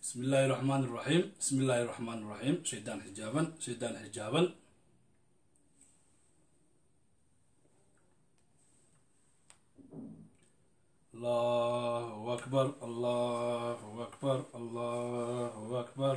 bismi illaahi raxmaan iraxiim bismi illaahi raxmaan iraxiim shaydaan xijaaban shaydaan xijaaban allahu akbar allahu akbar allahu akbar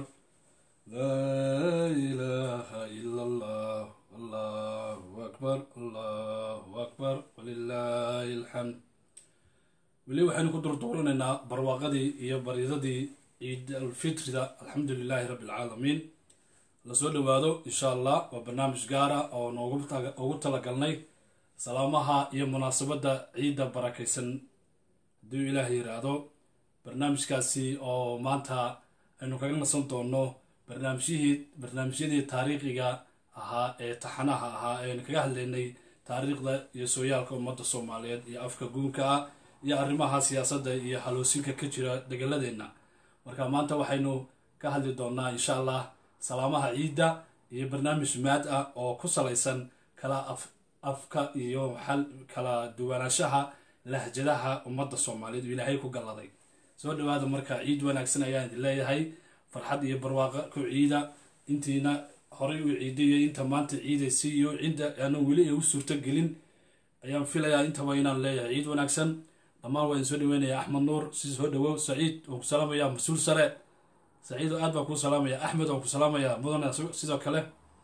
laa ilaaha ila allah allahu akbar allahu akbar walilaahi alxamd weli waxaynu ku durduuranaynaa barwaaqadii iyo baridadii ciid alfitrida alxamdu lilaahi rabbi alcaalamiin lasoo dhowaado insha allah waa barnaamij gaara oo nooguugu talagalnay salaamaha iyo munaasabadda ciidda barakaysan hadduu ilaah yiraahdo barnaamijkaasi oo maanta aynu kaga nasan doono barnaamijyihii barnaamijyadii taariikhiga ahaa ee taxanaha ahaa eaynu kaga hadlaynay taariikhda iyo sooyaalka ummadda soomaaliyeed iyo afka guunka ah iyo arrimaha siyaasadda iyo haloosinka ka jira degaladeenna marka maanta waxaynu ka hadli doonaa insha allah salaamaha ciidda iyo barnaamij maad ah oo ku salaysan kala af afka iyo xal kala duwanaanshaha lahjadaha ummadda soomaaliyeed oo ilaahay ku galladay soo dhawaada marka ciid wanaagsan ayaan idin leeyahay farxad iyo barwaaqo ku ciida intiina horay u ciidayo inta maanta ciidaysi iyo cidda aanan weli igu suurto gelin ayaan filayaa intaba inaan leeyahay ciid wanaagsan dhammaan waa idin soo dhaweynaya axmed nuur si soo dhawow saciid waan ku salaamaya mas-uul sare saciid aad baan kuu salaamaya axmed waan ku salaamaya mudane sidoo kale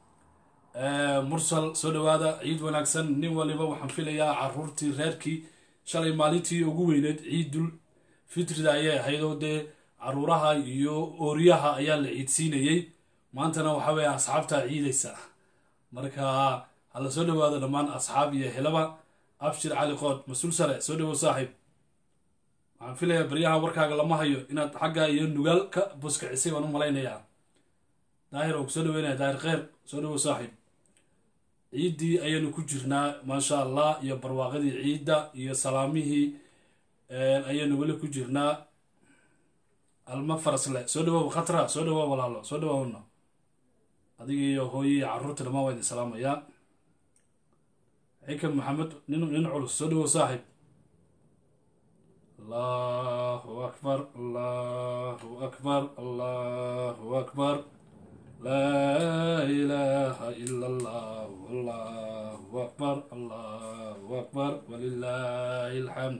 mursal soo dhawaada ciid wanaagsan nin waliba waxaan filayaa caruurtii reerkii shalay maalintii ugu weyneyd ciidul fitrida ayay ahayd oo dee caruuraha iyo ooryaha ayaa la ciidsiinayey maantana waxaa weeye asxaabtaa ciidaysa marka hala soo dhawaado dhammaan asxaab iyo helaba abshir cali qood mas-uul sare soo dhawow saaxiib waxaan filayaa baryaha warkaaga lama hayo inaad xagga iyo nugaal ka buskacisay waan u malaynayaa daahir oo ku soo dhaweynaya daahir kheyr soo dhawow saaxiib ciiddii ayaynu ku jirnaa maasha allah iyo barwaaqadii ciidda iyo salaamihii ayaynu weli ku jirnaa alma farasle soo dhawow khatra soo dhawow walaalo soo dhawoowna adiga iyo hooye iyo carruurta dhammaan waa idin salaamayaa xikam maxamed nin nin culus soo dhawow saaxiib allahu akbar allahu akbar allahu akbar laa ilaaha ila allah allahu akbar allahu akbar walilaahi alxamd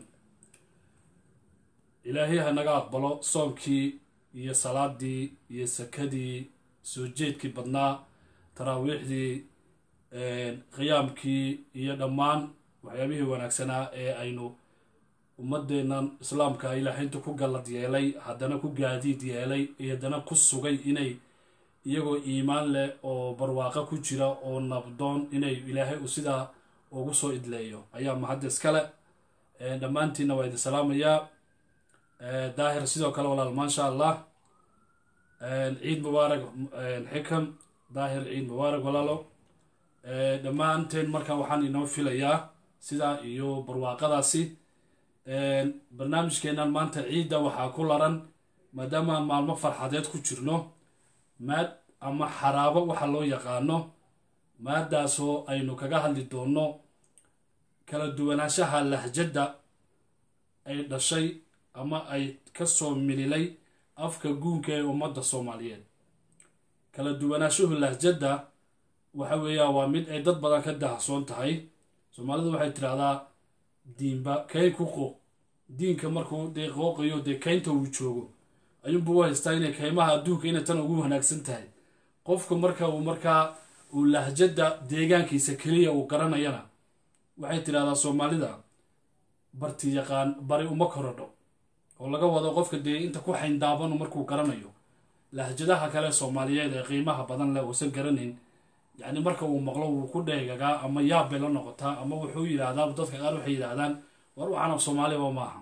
ilaahay ha naga aqbalo soonkii iyo salaadii iyo sakadii soo jeedkii badnaa taraawiixdii qiyaamkii iyo dhammaan waxyaabihii wanaagsanaa ee aynu ummadeennan islaamka ilaahaynta ku gallad yeelay haddana ku gaadiid yeelay iyo haddana ku sugay inay iyagoo iimaan leh oo barwaaqo ku jira oo nabdoon inay ilaahay uu sidaa ugu soo idleeyo ayaa mahadda iskale dhammaantiinna waa idin salaamayaa daahir sidoo kale walaal maasha allah ciid mubaarak xikam daahir ciid mubaarak walaalo dhammaanteen marka waxaan inoo filayaa sidaa iyo barwaaqadaasi barnaamijkeennan maanta ciidda waxaa ku laran maadaama aan maalmo farxadeed ku jirno maad ama xaraabo waxa loo yaqaano maadaasoo aynu kaga hadli doonno kala duwanaanshaha lahjadda ay dhashay ama ay kasoo mililay afka guunka ee ummadda soomaaliyeed kala duwanaanshuhu lahjadda waxa weeyaa waa mid ay dad badan ka dahsoon tahay soomaalidu waxay tidhahdaa diinba kayn ku qooq diinka markuu dee qooqayo dee kaynta uu joogo ayuunbuu u haystaa inay kaymaha adduunka inay tan ugu wanaagsan tahay qofka marka uu markaa uu lahjadda deegaankiisa keliya uu garanayana waxay tidhahdaa soomaalida barti yaqaan bari uma korodho oo laga wado qofka dee inta ku xayndaabanu markuu garanayo lahjadaha kale soomaaliyeed ee qiimaha badan leh uusan garanayn yacni marka uu maqlo wuu ku dheegagaa ama yaab bay la noqotaa ama wuxuu yidhaahdaa dadka qaar waxay yidhaahdaan war waxaan af soomaaliba maaha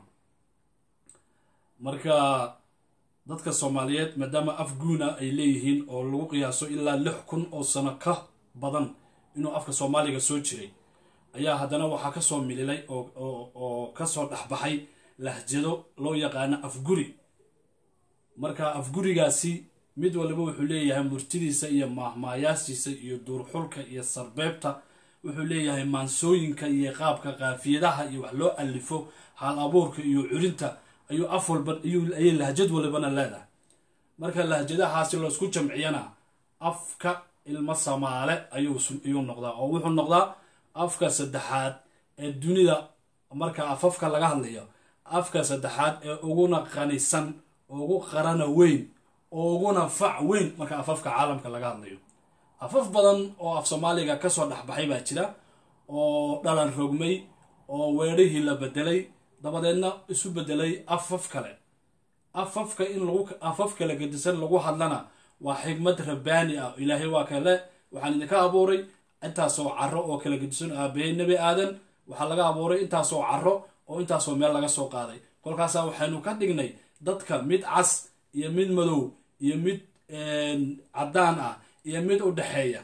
marka dadka soomaaliyeed maadaama af guuna ay leeyihiin oo lagu qiyaaso ilaa lix kun oo sano ka badan inuu afka soomaaliga soo jiray ayaa haddana waxaa kasoo mililay oo kasoo dhexbaxay lahjado loo yaqaano afguri marka afgurigaasi mid waliba wuxuu leeyahay murtidiisa iyo maahmaayaashiisa iyo duurxulka iyo sarbeebta wuxuu leeyahay maansooyinka iyo qaabka qaafiyadaha iyo wax loo alifo haal abuurka iyo curinta ayuu af walba ayay lahjad walibana leedahay marka lahjadahaasi laysku jamciyana afka ilmo samaale ayuu noqdaa oo wuxuu noqdaa afka saddexaad ee dunida marka afafka laga hadlayo afka saddexaad ee uguna qanisan ugu qarana weyn oo uguna fac weyn marka afafka caalamka laga hadlayo afaf badan oo af soomaaliga kasoo dhexbaxay baa jira oo dhalan rogmay oo weedhihii la bedelay dabadeedna isu bedelay afaf kale afafka in lagu afaf kale gedisan lagu hadlana waa xigmad rabbaani ah ilaahay waa kale waxaan idinka abuuray intaasoo caro oo kala gedisan aabahey nebi aadan waxaa laga abuuray intaasoo caro oo intaasoo meel laga soo qaaday kolkaasaa waxaynu ka dhignay dadka mid cas iyo mid madow iyo mid caddaan ah iyo mid u dhexeeya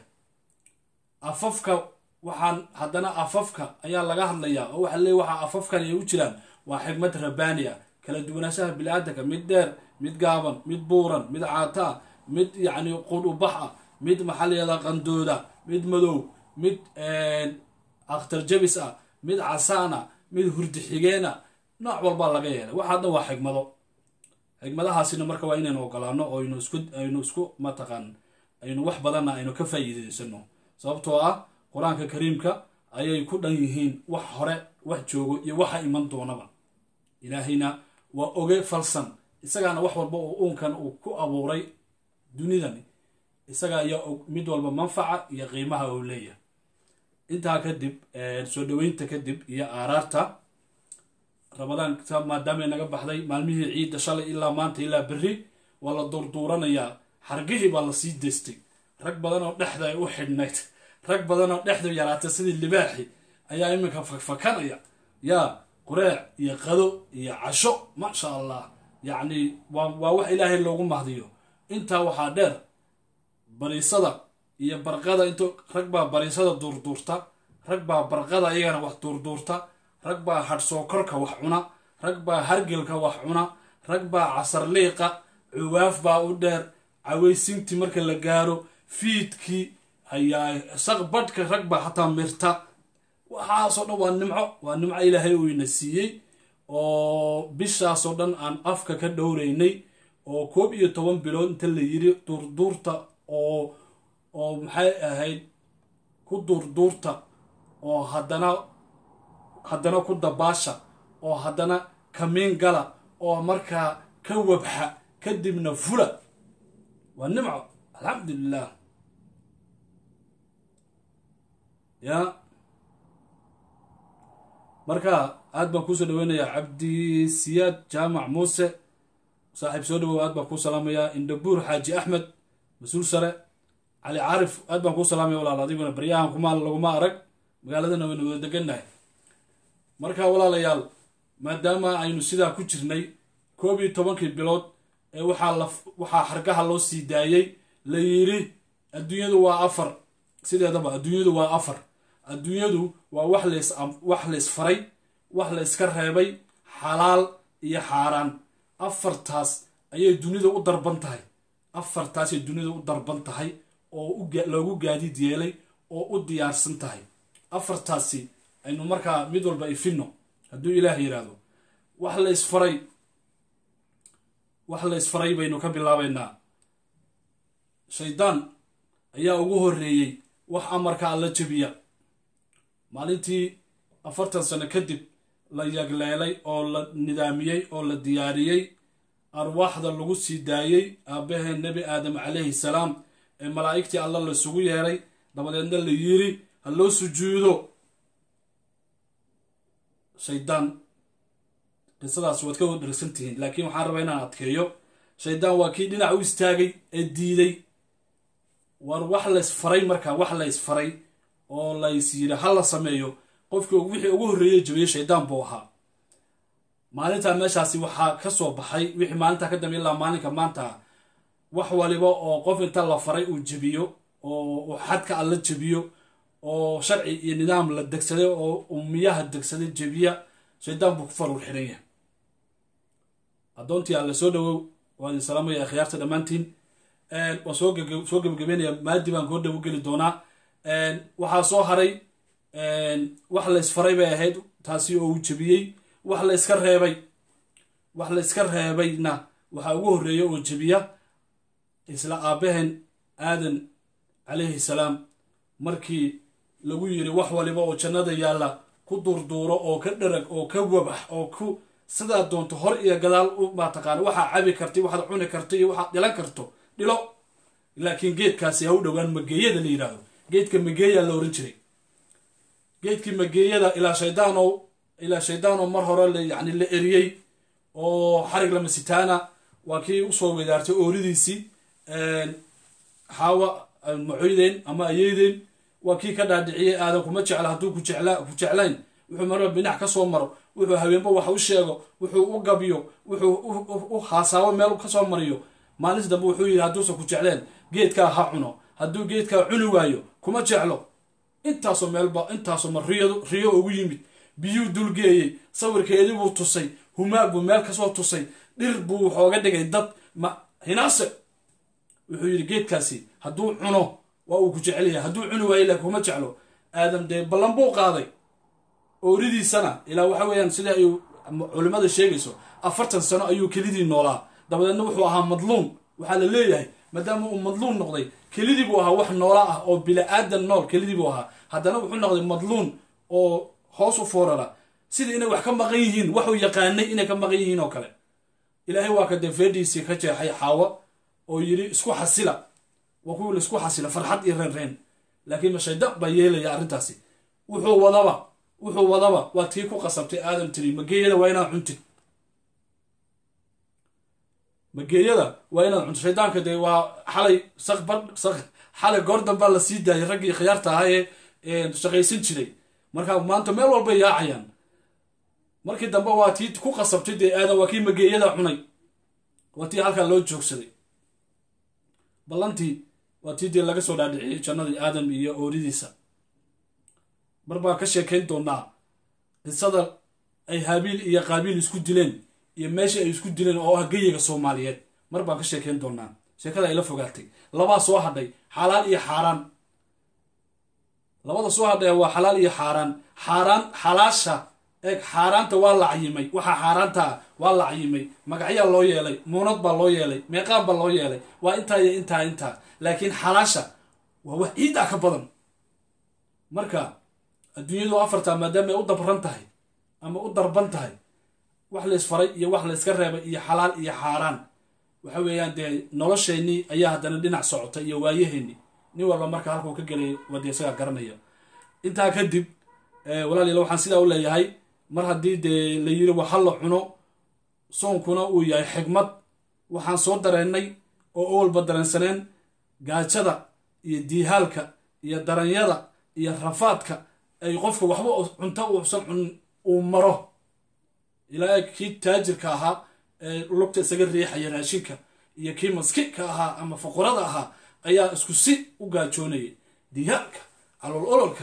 afafka waxaan haddana afafka ayaa laga hadlayaa oo waxa leey waxaa afafkan ay u jiraan waa xigmad rabbaani ah kala duwanaanshaha bili-aadanka mid dheer mid gaaban mid buuran mid caata ah mid yacni qud ubax ah mid maxaa layihahdaa qandooda mid madow mid akhtar jabis ah mid casaan ah mid hurdi xigeena nooc walbaa laga yeelay waxa dhan waa xigmado xigmadahaasina marka waa inaynu ogolaano oo aynu isku aynu isku mataqaan aynu wax badanna aynu ka faa'iideysano sababtoo ah qur-aanka kariimka ayay ku dhan yihiin wax hore wax joogo iyo waxa iman doonaba ilaahayna waa oge falsan isagaana wax walba oo uunkan uu ku abuuray dunidani isaga ayaa og mid walba manfaca iyo qiimaha uu leeyahay intaa kadib soo dhaweynta kadib iyo aaraarta ramadaanka maadaamay naga baxday maalmihii ciidda shalay ilaa maanta ilaa berri waa la duurduuranayaa xargihii baa lasii deystay rag badan oo dhexda ay u xidhnayd rag badan oo dhexdu yaraatay sidii libaaxi ayaa iminka fakfakanaya yaa qureec iyo qado iyo casho maasha allah yacni waa wax ilaahay loogu mahdiyo intaa waxaa dheer bariisada iyo barqada int rag baa bariisada duurduurta rag baa barqada iyagana wax duurduurta rag baa hadhsookorka wax cuna rag baa hargelka wax cuna rag baa casarliiqa cuwaaf baa u dheer cawaysintii marka la gaaro fiidkii ayaa saq badhka rag baa xataa mirta waxaasoo dhan waa nimco waa nimco ilaahay uu ina siiyey oo bishaasoo dhan aan afka ka dhowraynay oo koob iyo toban bilood inta la yiri duurduurta oo oo maxay ahayd ku duurduurta oo haddana haddana ku dabaasha oo haddana kamiin gala oo markaa ka wabxa kadibna fula waa nimco alxamdulilah ya marka aad baan kuusoo dhaweynayaa cabdisiyaad jaamac muuse saaxiib soo dhawow aad baan kuu salaamayaa indhabuur xaaji axmed mas-uul sare cali caarif aad baan kuu salaamaya walaal adiguna baryahan kuma laguma arag magaaladana waynu wada degannahay marka walaalayaal maadaama aynu sidaa ku jirnay koob iyo tobankii bilood ee waxaa la waxaa xargaha loo sii daayey la yidhi adduunyadu waa afar sideedaba adduunyadu waa afar adduunyadu waa wax lays wax laysfaray wax la yska reebay xalaal iyo xaaraan afartaas ayay dunida u darban tahay afartaasay dunida u darban tahay oo loogu gaadiid yeelay oo u diyaarsan tahay afartaasi aynu markaa mid walba ifino hadduu ilaah yidhaahdo wax la ysfaray wax la ysfaray baynu ka bilaabaynaa shaydaan ayaa ugu horreeyey wax amarka alla jebiya maalintii afartan sano kadib la yagleelay oo la nidaamiyey oo la diyaariyey arwaaxda lagu sii daayey aabbahee nebi aadam calayhi salaam ee malaa'igtii alla laisugu yeeray dabadeedna la yiri ha loo sujuudo shaydaan qisadaas waad ka dhersan tihiin laakiin waxaan rabaa inaan adkeeyo shaydaan waa kii dhinac u istaagay ee diiday war wax laysfaray markaa wax laysfaray oo lays yiri ha la sameeyo qofkii wixii ugu horreeyey jabiyey shaydaan buu ahaa maalintaa meeshaasi waxaa ka soo baxay wixii maalintaa ka dambe ilaa maalinka maanta wax waliba oo qof inta la faray uu jebiyo oo xadka alla jebiyo oo sharci iyo nidaam la degsaday oo umiyaha degsaday jebiya shaydaan buu ku faruur xiran yahay addoontii alla soo dhawow waa idin salaamaya akhyaarta dhammaantiin waan soo soo gebagabeynaya maadi baan koo dhawo geli doonaa waxaa soo haray wax laysfaray bay ahayd taasi oo uu jebiyey wax la yska reebay wax la yska reebayna waxaa ugu horreeya oo jebiya isla aabbaheen aadan calayhi salaam markii lagu yiri wax waliba oo jannada yaalla ku durduuro oo ka dharag oo ka wabax oo ku sidaa doonto hor iyo gadaal u mataqaana waxaa cabi karta waxaad cuni karto iyo waxaad dhilan karto dhilo laakiin geedkaasi ha u dhowaan mageeyada la yidhaahdo geedka mageeyaa la oran jiray geedkii mageeyada ilaa shaydaano ilaa shaydaanoo mar hore yani la eriyey oo xarig lama sitaana waa kii usoo wedaartay ooridiisii xaawa macoydeen ama ayeydeen waa kii ka dhaadhiciyey aadan kuma jecla hadduu ku jeclayn wuxuu marba binac ka soo maro wuxuu haweenba wax u sheego wuxuu u gabyo wuxuu u haasaabo meel kasoo mariyo maalinta dambe wuxuu yidhi hadduusan ku jecleen geedkaa ha cuno hadduu geedkaa cuni waayo kuma jeclo intaasoo meelba intaasoo ma riyo ugu yimid biyuu dulgeeyey sawirkeedii buu tusay humaag buu meel kasoo tusay dhir buu waxooga dhigay dad ma hinaase wuxuu yidhi geedkaasi hadduu cuno waa uu ku jecel yahay hadduu cuni waayo laakiin kuma jeclo aadam dee ballan buu qaaday ooridiisana ilaa waxa weeyaan sida ay culimmada sheegayso afartan sano ayuu kelidii noolaa dabadeedna wuxuu ahaa madluum waxaa la leeyahay maadaama uu madluum noqday kelidii buu ahaa wax noola ah oo bila-aadan nool kelidii buu ahaa haddana wuxuu noqday madluum oo hoos u foorara sidii inay wax ka maqan yihiin waxuu yaqaanay inay ka maqan yihiin oo kale ilaahay waa ka dee feedhiisii ka jeexay xaawo oo yidhi isku xasila waa kuwii laisku xasila farxad iyo reenreen laakiin mashaydaq baa yeelaya arrintaasi wuxuu wadaba wuxuu wadaba waa tii ku qasabtay aadam tiri mageeyada waa inaad cuntid mageeyada waa inaad cunto shaydaanka dee waa xalay sakbar xalay goor dambaa la sii daayay raggii khiyaarta ahaa ee shaqaysan jiray marka maanta meel walbay yaacayaan markii dambe waa tii ku qasabtay dee aadan waa kii mageeyada cunay waa tii halkaa loo joogsaday ballantii waa tii dee laga soo dhaadhiciyey jannadii aadam iyo ooridiisa mar baan ka sheekayn doonaa qisada ay haabiil iyo qaabiil isku dileen iyo meeshii ay isku dileen oo ah geyiga soomaaliyeed mar baan ka sheekayn doonaa sheekada ay la fogaatay labaa soo hadhay xalaal iyo xaaraan labada soo hadhaya waa xalaal iyo xaaraan xaaraan xalaasha eeg xaaraanta waa la cayimay waxaa xaaraanta ah waa la cayimay magacyaa loo yeelay muunad baa loo yeelay meeqaan baa loo yeelay waa intaa iyo intaa intaa laakiin xalaasha waa wax ciiddaa ka badan marka adduunyadu afartaa maadaama ay u dabran tahay ama u darban tahay wax laysfaray iyo wax layska reebay iyo xalaal iyo xaaraan waxa weeyaan dee nolosheennii ayaa haddana dhinac socota iyo waayaheennii nin walba marka halkuu ka gelay waa dee isagaa garanaya intaa kadib walaaliyaal waxaan sidaa u leeyahay mar haddii dee la yiri waxa la cuno soonkuna uu yahay xigmad waxaan soo dareennay oo owalba dareensaneen gaajada iyo diihaalka iyo daranyada iyo rafaadka ay qofka waxba cunto uusan cunin uu maro ilaa kii taajirka ahaa ee lugta isaga riixaya raashinka iyo kii maskiinka ahaa ama fuqurada ahaa ayaa isku si u gaajoonayay diihaalka calool ololka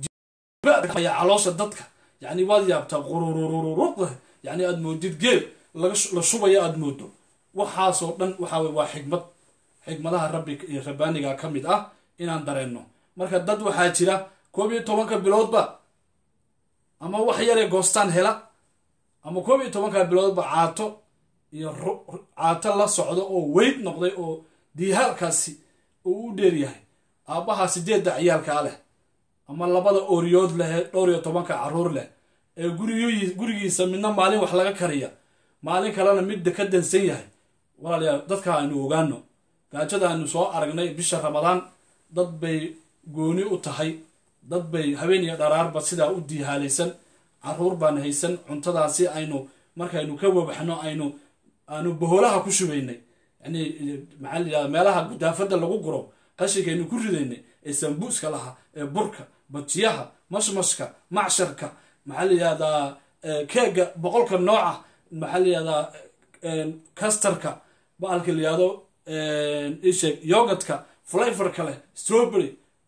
caloosha dadka yani waad yaabtaa qurururururuda yani aad moodid geel la shubaya aad moodo waxaasoo dhan waxa waa xigmad xigmadaha rabbi iyo rabbaaniga ka mid ah inaan dareenno marka dad waxaa jira koob iyo tobanka biloodba ama wax yaree goostaan hela ama koob iyo tobanka biloodba caato iyo caato la socdo oo weyd noqday oo diihaalkaasi uu u dheeryahay aabbaha sideedda ciyaalkaa leh ama labada ooriyood leh dhowr iyo tobanka caruur leh ee gurigiisa midna maalin wax laga kariya maalin kalena midda ka dansan yahay walaalayaal dadka aynu ogaano gaajada aynu soo aragnay bisha ramadaan dad bay gooni u tahay dad bay habeen iyo dharaarba sidaa u diihaalaysan caruur baan haysan cuntadaasi aynu markaynu ka wabaxno aynu aanu boholaha ku shubaynay yani maxaa la yidhahda meelaha gudaafada lagu guro qashinkaynu ku ridaynay ee sambuuska laha ee burka bajiyaha mashmashka macsharka maxaa la yidhahdaa keega boqolka nooca maxaa la yidhahdaa kastarka baalka la yihahdo isheeg yogadka flavorka leh strawberry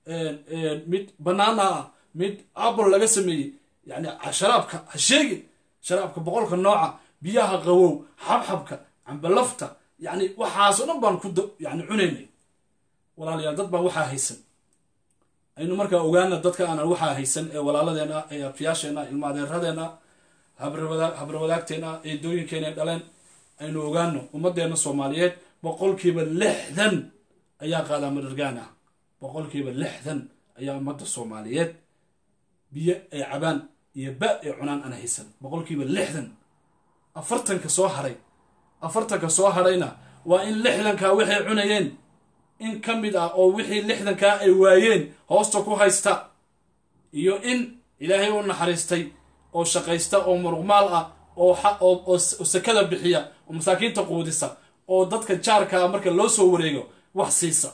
mid banana ah mid apple laga sameeyey yani sharaabka ha sheegin sharaabka boqolka nooca biyaha qawow xabxabka cambalafta yani waxaasoo dhan baan ku yani cunaynay walaalayaal dad baan waxaa haysan aynu markaa ogaana dadka aanan waxaa haysan ee walaaladeena ee arfiyaasheena ilmaadeeradeena habrawadaagteena eedooyinkeena ay dhaleen aynu ogaano ummaddeena soomaaliyeed boqolkiiba lixdan ayaa qaadamadhargaan ah boqolkiiba lixdan ayaa ummadda soomaaliyeed biyo ay cabaan iyo ba ay cunaan aan haysan boqolkiiba lixdan afartanka soo haray afartanka soo hadhayna waa in lixdankaa waxay cunayeen in ka mid ah oo wixii lixdankaa ay waayeen hoosta ku haysta iyo in ilaahay u naxariistay oo shaqaysta oo muruqmaal ah oo sakada bixiya oo masaakiinta quudisa oo dadka jaarka ah marka loo soo wareego wax siisa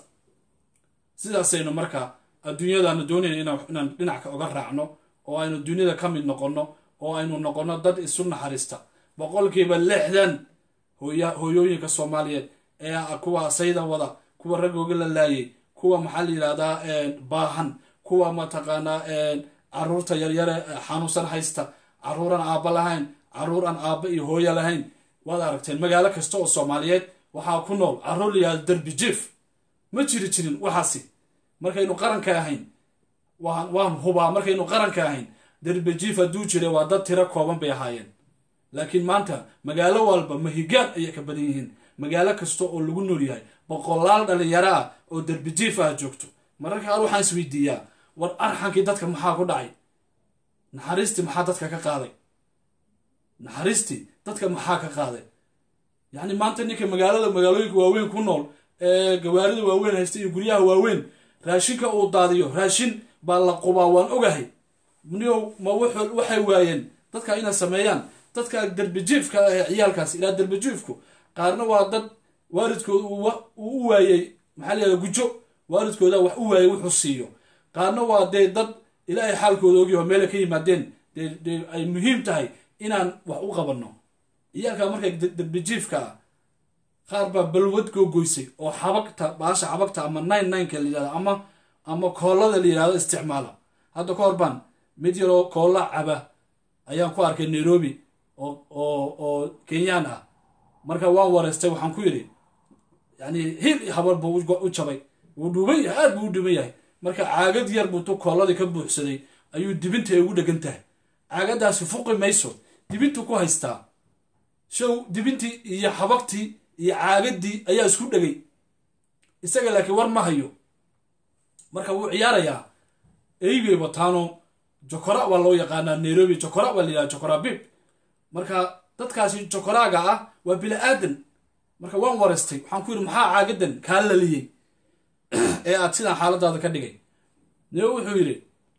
sidaasaynu markaa adduunyadaanu doonayna inaan dhinac oga raacno oo aynu dunyada ka mid noqonno oo aynu noqonno dad isu naxariista boqolkiiba lixdan hooyooyinka soomaaliyeed ee kuwa sayda wada kuwa raggooga la laayay kuwa maxaa la yidhahdaa baahan kuwa mataqaanaa caruurta yaryare xanuunsan haysta caruuraan aabba lahayn caruur aan aabba iyo hooyo lahayn waad aragteen magaalo kasta oo soomaaliyeed waxaa ku nool caruur la yihahdo derbi jief ma jiri jirin waxaasi markaynu qaranka ahayn waan hubaa markaynu qaranka ahayn derbi jief hadduu jira waa dad tiro kooban bay ahaayeen laakiin maanta magaalo walba mahigaan ayay ka badan yihiin magaalo kasta oo lagu nool yahay boqolaal dhalinyaro ah oo derbi jief ah joogto mararka qaar waxaan isweydiiyaa war arxankii dadka maxaa ku dhacay naxariistii maxaa dadka ka qaaday naxariistii dadka maxaa ka qaaday yacni maanta ninka magaalada magaalooyinka waaweyn ku nool ee gawaarida waaweyn haysta iyo guryaha waaweyn raashinka uu daadiyo raashin baa la qubaa waan ogahay niyow ma waxay waayeen dadka inay sameeyaan dadka derbijiifka ah ee ciyaalkaas ilaa derbijiifku qaarna waa dad waalidkooda uu u waayey maxaa la yihahda gujo waalidkooda wax u waayey wuxuu siiyo qaarna waa dee dad ilaahay xaalkooda ogyaho meelay ka yimaadeen dee ay muhiim tahay inaan wax u qabanno ciyaalka marka derbijiifka ah qaar baa balwad googoysay oo xabagta baasha xabagta ama nine nineka la yihahdo ama ama koollada la yihahdo isticmaala hadda ka hor baan mid yaroo koolla caba ayaan ku arkay nairobi oo oo oo kenyaan ah marka waan wareystay waxaan ku yidhi yani hil habar buu u jabay wuu dhuuban yahay aad buu u dhuuban yahay marka caagad yar buu tu koolladii ka buuxsaday ayuu dibinta ay ugu dhegan tahay caagadaasi fuqi mayso dibintu ku haystaa show dibintii iyo xabagtii iyo caagadii ayaa isku dhegay isaga laakiin war ma hayo marka wuu ciyaarayaa eybay wataano jokora waa loo yaqaanaa nairobi jokora waa layidhaha jokora bib marka dadkaasi jokoraaga ah waa bila aadan marka waan wareystay waxaan ku yidhi maxaa caagadan kaa laliyey ee aad sidaan xaaladaada ka dhigay nio wuxuu yidhi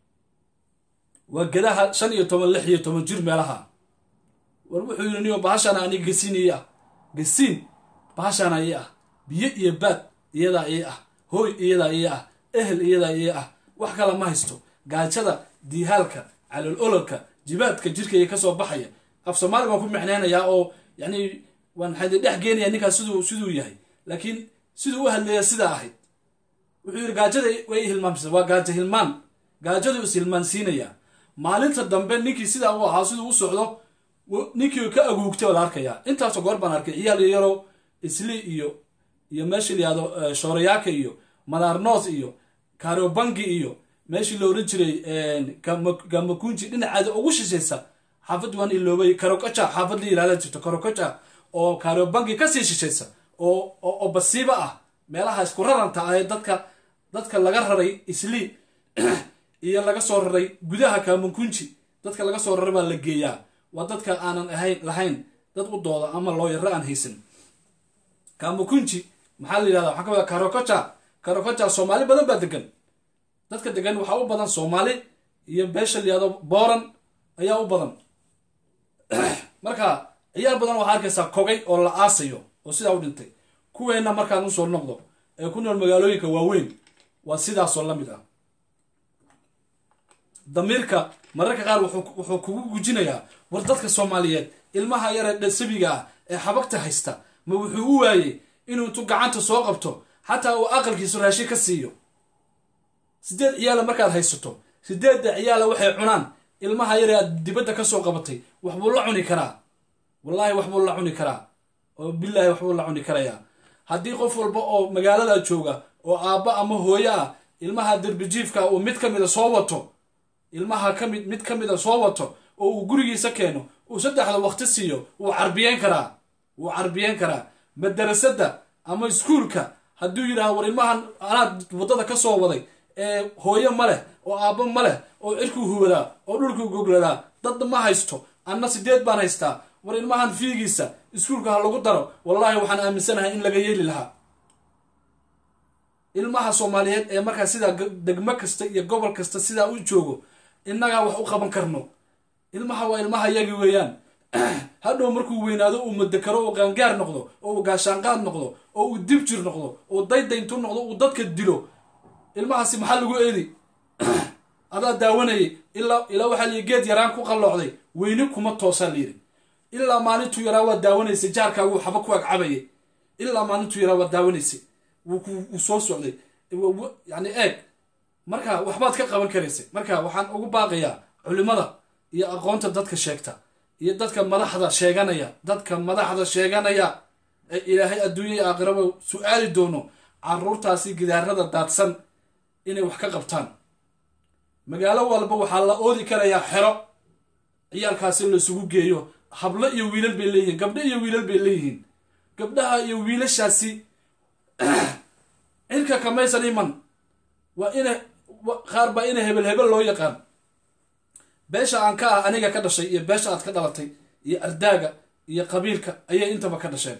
waa gadaha shan iyo toban lix iyo toban jir meelaha war wuxuu yidhi niyo bahashaana aniga gasiin ii ah gasiin bahashaana ii ah biyo iyo baad iyadaa ii ah hooy iyadaa ii ah ehel iyadaa ii ah wax kale ma haysto gaajada diihaalka calool ololka jibaadka jirkayga kasoo baxaya af soomaali baan ku micneynayaa oo yani waan waxaan dhex geenaya ninkaas siduu siduu yahay laakiin siduu u hadlaya sidaa ahayd wuxuu yidhi gaajada way hilmaamsa waa gaajo hilmaan gaajadu is hilmaansiinaya maalinta dambe ninkii sidaa u ahaa siduu u socdo ninkii ka aguugtay baa la arkayaa intaasoo goor baan arkay ciyaal yarow isli iyo iyo meeshii layihahdo shoorayaaka iyo madaarnoos iyo karobangi iyo meeshii la oran jiray gamakunji dhinaceeda ugu shishaysa xaafad waan iloobay karokaja xaafad la yihahda jirto karokaja oo karobangi kasii shishaysa oo oo basiiba ah meelaha isku raranta ah ee dadka dadka laga raray isli iyo laga soo raray gudaha kamakunji dadka laga soo raray baa la geeyaa waa dadka aanan ahayn lahayn dad u dooda ama loo yaro aan haysan kamakunji maxaa la yihahda waxaa ka mid karokaja karokaja soomaali badan baa degan dadka degan waxaa u badan soomaali iyo beesha la yihahdo booran ayaa u badan marka ciyaar badan waxaa arkaysaa kogay oo la aasayo oo sidaa u dhintay kuweenna markaan usoo noqdo ee ku nool magaalooyinka waaweyn waa sidaasoo la mid ah damiirka mararka qaar wuxuu kugu gujinayaa war dadka soomaaliyeed ilmaha yaree dhasabiga ah ee xabagta haysta ma wuxuu u waayey inuu intuu gacanta soo qabto xataa uu aqalkiisu raashin ka siiyo sideed ciyaala markaad haysato sideedda ciyaala waxay cunaan ilmaha yaree aad dibadda ka soo qabatay waxbuu la cuni karaa wallaahi waxbuu la cuni karaa oo bilaahi waxbuu la cuni karayaa haddii qof walba oo magaalada jooga oo aabba ama hooyo ah ilmaha derbijiifka uu mid ka mida soo wato ilmaha kamid mid ka mida soo wato oo uu gurigiisa keeno uu saddexda waqti siiyo wuu carbiyeen karaa wuu carbiyeen karaa madarasada ama iskuulka hadduu yidhahdo war ilmahan anaad waddada ka soo waday ee hooyo ma leh oo aabbo ma leh oo cirkuu huwadaa oo dhulkuu gogladaa dad ma haysto anna sideed baan haystaa war ilmahan fiigiisa iskuulka ha lagu daro wallaahi waxaan aaminsanahay in laga yeeli lahaa ilmaha soomaaliyeed ee markaa sidaa degmo kasta iyo gobol kasta sidaa u joogo innagaa wax u qaban karno ilmaha waa ilmaha yagi weeyaan hadhow markuu weynaado uu madakaro uu qaangaar noqdo oo uu gaashaanqaad noqdo oo uu dib jir noqdo oo daydayntu noqdo uu dadka dilo ilmahaasi maxaa lagu eedi adaa daawanayay ilaa ilaa waxaa liyi geed yaraan ku qalloocday weyne kuma toosaa layidhi ilaa maalintuu yaraa waa daawanaysay jaarkaagu xaba ku agcabayay ilaa maalintuu yaraa waa daawanaysay wuu soo socday yani eeg marka waxbaad ka qaban karaysay marka waxaan ugu baaqayaa culimada iyo aqoonta dadka sheegta iyo dadka madaxda sheeganaya dadka madaxda sheeganaya ee ilaahay adduunya iyo aakhiraba su-aali doono caruurtaasi gidaarada daadsan inay wax ka qabtaan magaalo walba waxaa la oodi karayaa xero ciyaalkaasi laisugu geeyo hablo iyo wiilal bay leeyihiin gabdho iyo wiilal bay leeyihiin gabdhaha iyo wiilashaasi cirka kamaysan iman waa ina qaar baa ina hebel hebel loo yaqaan beesha aan ka ah aniga ka dhashay iyo beesha aad ka dhalatay iyo ardaaga iyo qabiilka ayay intaba ka dhasheen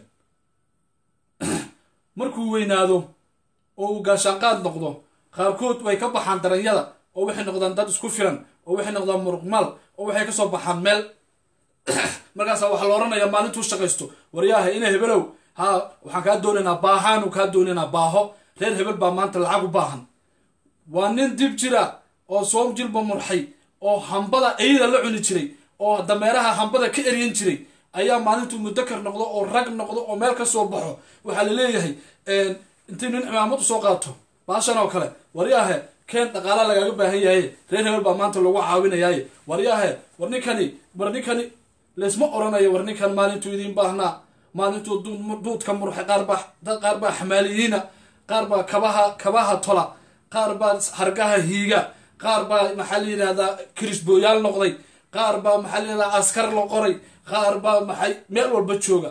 markuu weynaado oo uu gaashaanqaad noqdo qaarkood way ka baxaan daranyada oo waxay noqdaan dad isku filan oo waxay noqdaan muruqmaal oo waxay kasoo baxaan meel markaasa waxaa la odhanayaa maalintuu shaqaysto waryaaha ina hebelow ha waxaan kaa doonaynaa baahaanu kaa doonaynaa baaho reer hebel baa maanta lacag u baahan waa nin dib jira oo soom jilba murxay oo hambada eyda la cuni jiray oo dameeraha hambada ka eryan jiray ayaa maalintuu mudakar noqdo oo rag noqdo oo meel ka soo baxo waxaa la leeyahay intii nin cimaamad usoo qaato baashan oo kale waryaahe keen dhaqaala lagaaga baahan yahay reer hebel baa maanta lagu caawinayaaye waryaahe war ninkani war ninkani laysma oranayo war ninkan maalintuu idiin baahnaa maalintuu duudka murxa qaarbaa qaar baa xamaaliyiina qaar baa kabaha kabaha tola qaar baa hargaha hiiga qaar baa maxaa la yidhahdaa kirisbooyaal noqday qaar baa maxaa la yidhahdaa askar la qoray qaar baa maxay meel walba jooga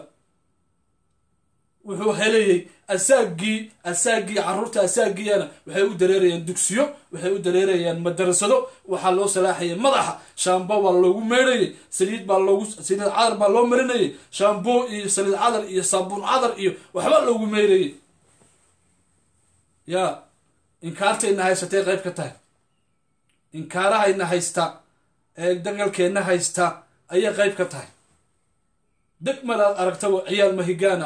wuxuu helayay asaagii asaagii caruurta asaagiyana waxay u dareerayaan dugsiyo waxay u dareerayaan madarasado waxaa loo salaaxayay madaxa shaambo baa loogu meydhayay saliid baa loogu saliid cadar baa loo marinayay shaambo iyo saliid cadar iyo saabuun cadar iyo waxba loogu meydhayay yaa inkaartayna haysatay qayb ka tahay inkaarahayna haysta ee dagalkeenna haysta ayay qayb ka tahay degmadaad aragtaba ciyaal mahigaana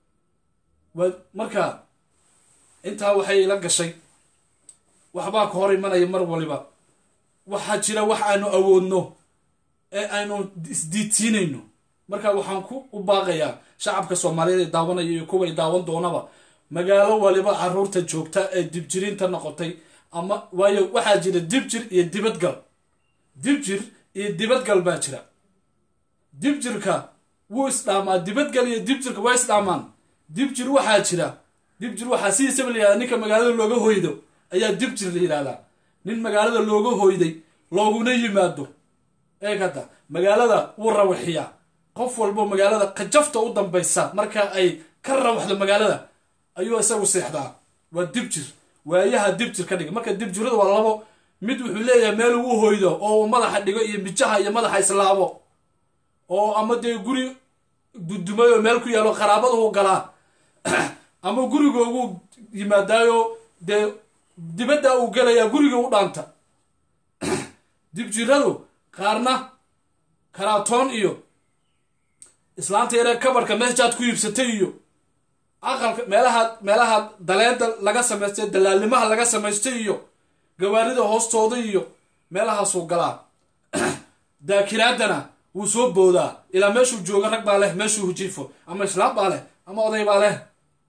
marka intaa waxay ila gashay waxbaa ka hor imanaya mar waliba waxaa jira wax aanu awoodno ee aynu isdiidsiinayno marka waxaan ku u baaqayaa shacabka soomaaliyeed ee daawanaya iyo kuway daawan doonaba magaalo waliba caruurta joogta ee dibjirinta noqotay ama waayo waxaa jira dibjir iyo dibadgal dibjir iyo dibadgal baa jira dibjirka wuu isdhaamaa dibadgal iyo dibjirka waa isdhaamaan dibjir waxaa jira dibjir waxaa sidiisaba la yihahda ninka magaalada looga hoydo ayaa dibjir la yidhahdaa nin magaalada looga hoyday looguna yimaado eeg hadda magaalada wuu rawaxiyaa qof walbo magaalada qajafta u dambaysa marka ay ka rawaxdo magaalada ayuu isagu seexdaa waa dibjir waayaha dibjir ka dhiga marka dibjirada waa labo mid wuxuu leeyahay meel uu hoydo oo uu madaxa dhigo iyo mijaha iyo madaxa islaabo oo ama dee guri dudumay oo meel ku yaalo qaraabada u galaa ama gurigoogu yimaadaayo dee dibadda uu gelayaa guriga u dhaanta dibjiradu qaarna karaatoon iyo islaanta yaree kabarhka meeshaad ku iibsatay iyo aqalka meelaha meelaha daleeda laga samaystay dalaalimaha laga samaystay iyo gawaarida hoostooda iyo meelahaasuu galaa daakiraadana wuu soo boodaa ilaa meeshuu joogo rag baa leh meeshuu hujiifo ama islaam baa leh ama oday baa leh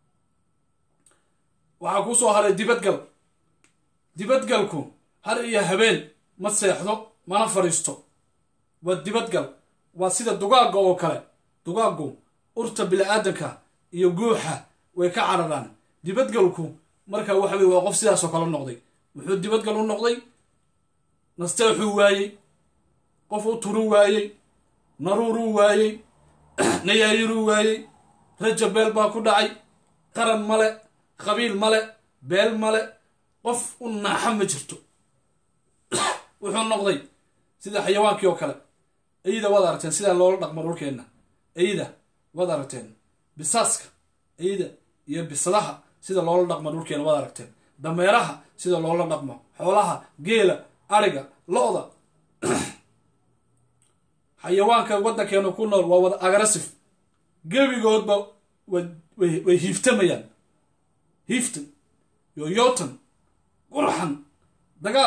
waxaa kuu soo haray dibadgal dibadgalku har iyo habeen ma seexdo mana fadhiisto waa dibadgal waa sida dugaagga oo kale dugaaggu urta bili-aadanka iyo guuxa way ka cararaan dibadgalku marka waxa weye waa qof sidaasoo kale noqday wuxuu dibadgal u noqday nasteexuu waayey qof u turu waayey naruuruu waayey nayaayiruu waayey rajabeel baa ku dhacay qaran male qabiil male beel male qof u naaxa ma jirto wuxuu noqday sida xayawaankii oo kale eyda waad aragteen sidaa loola dhaqmo dhulkeenna eyda waad aragteen bisaaska eyda iyo bisadaha sida loola dhaqmo dhulkeena waad aragteen dameeraha sida loola dhaqmo xoolaha geela ariga lo-da xayawaanka waddankeenu ku nool waa wada agressif gebigoodba way hiiftamayaan hiiftan yoyotan qurxan dagaal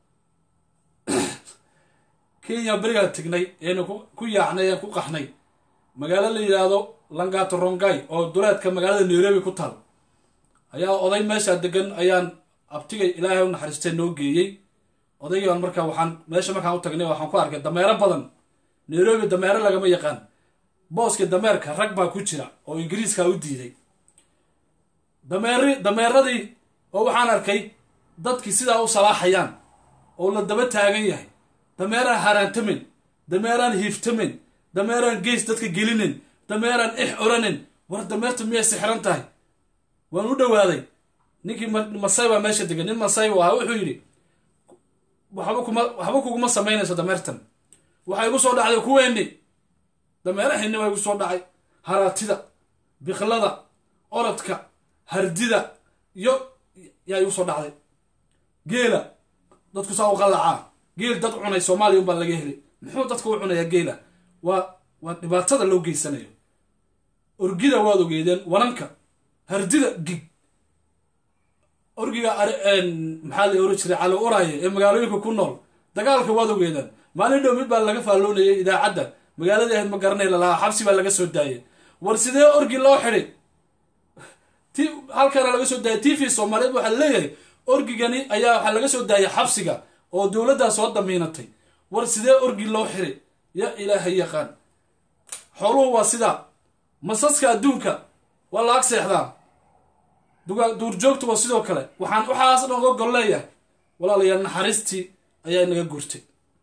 kenya berigaan tegnay eenu ku yaacnay een ku qaxnay magaalo la yidhaahdo langato rongay oo duleedka magaalada nairobi ku taal ayaa oday meeshaa degan ayaan abtigay ilaahay u naxariistay noo geeyey odaygaan markaa waxaan meesha markaan u tagnay waxaan ku arkay dameero badan nairobi dameero lagama yaqaan booska dameerka rag baa ku jira oo ingiriiskaa u diiday dameeri dameeradii oo waxaan arkay dadkii sidaa u salaaxayaan oo la daba taagan yahay dameeraan haraantamin dameeraan hiiftamin dameeraan gees dadka gelinin dameeraan ix oranin war dameerta miyay sixran tahay waan u dhowaaday ninkii masay baa meesha degan nin masay u ahaa wuxuu yidhi waxba kuma waxba kuguma samaynayso dameertan waxaa igu soo dhacday kuweenni dameerahinni baa igu soo dhacay haraatida biklada orodka hardida iyo yaa igu soo dhacday geela dadku saa u qallacaa geel dad cunay soomaaliya unbaa laga helay muxuu dadka u cunayaa geela waa waa dhibaatada loo geysanayo orgida waad ogeedeen wananka hardida gig orgiga maxaa la oran jiray cali uraaye ee magaalooyinka ku nool dagaalka waad ogeedaan maalin dhow mid baa laga faalloonayay idaacadda magaaladii ahayd ma garanay lalahaa xabsi baa laga soo daayay war sidee orgi loo xidhay t halkaana laga soo daayay t v soomaaliyeed waxaa leeyahay orgigani ayaa waxaa laga soo daayay xabsiga oo dowladdaa soo damiinatay war sidee orgi loo xiray ya ilaahay yaqaan xooluhu waa sidaa masaska adduunka waa la ag seexdaa duurjoogtu waa sidoo kale waxaan waxaas dhan oga gol leeyahay walaalayaal naxariistii ayaa inaga guurtay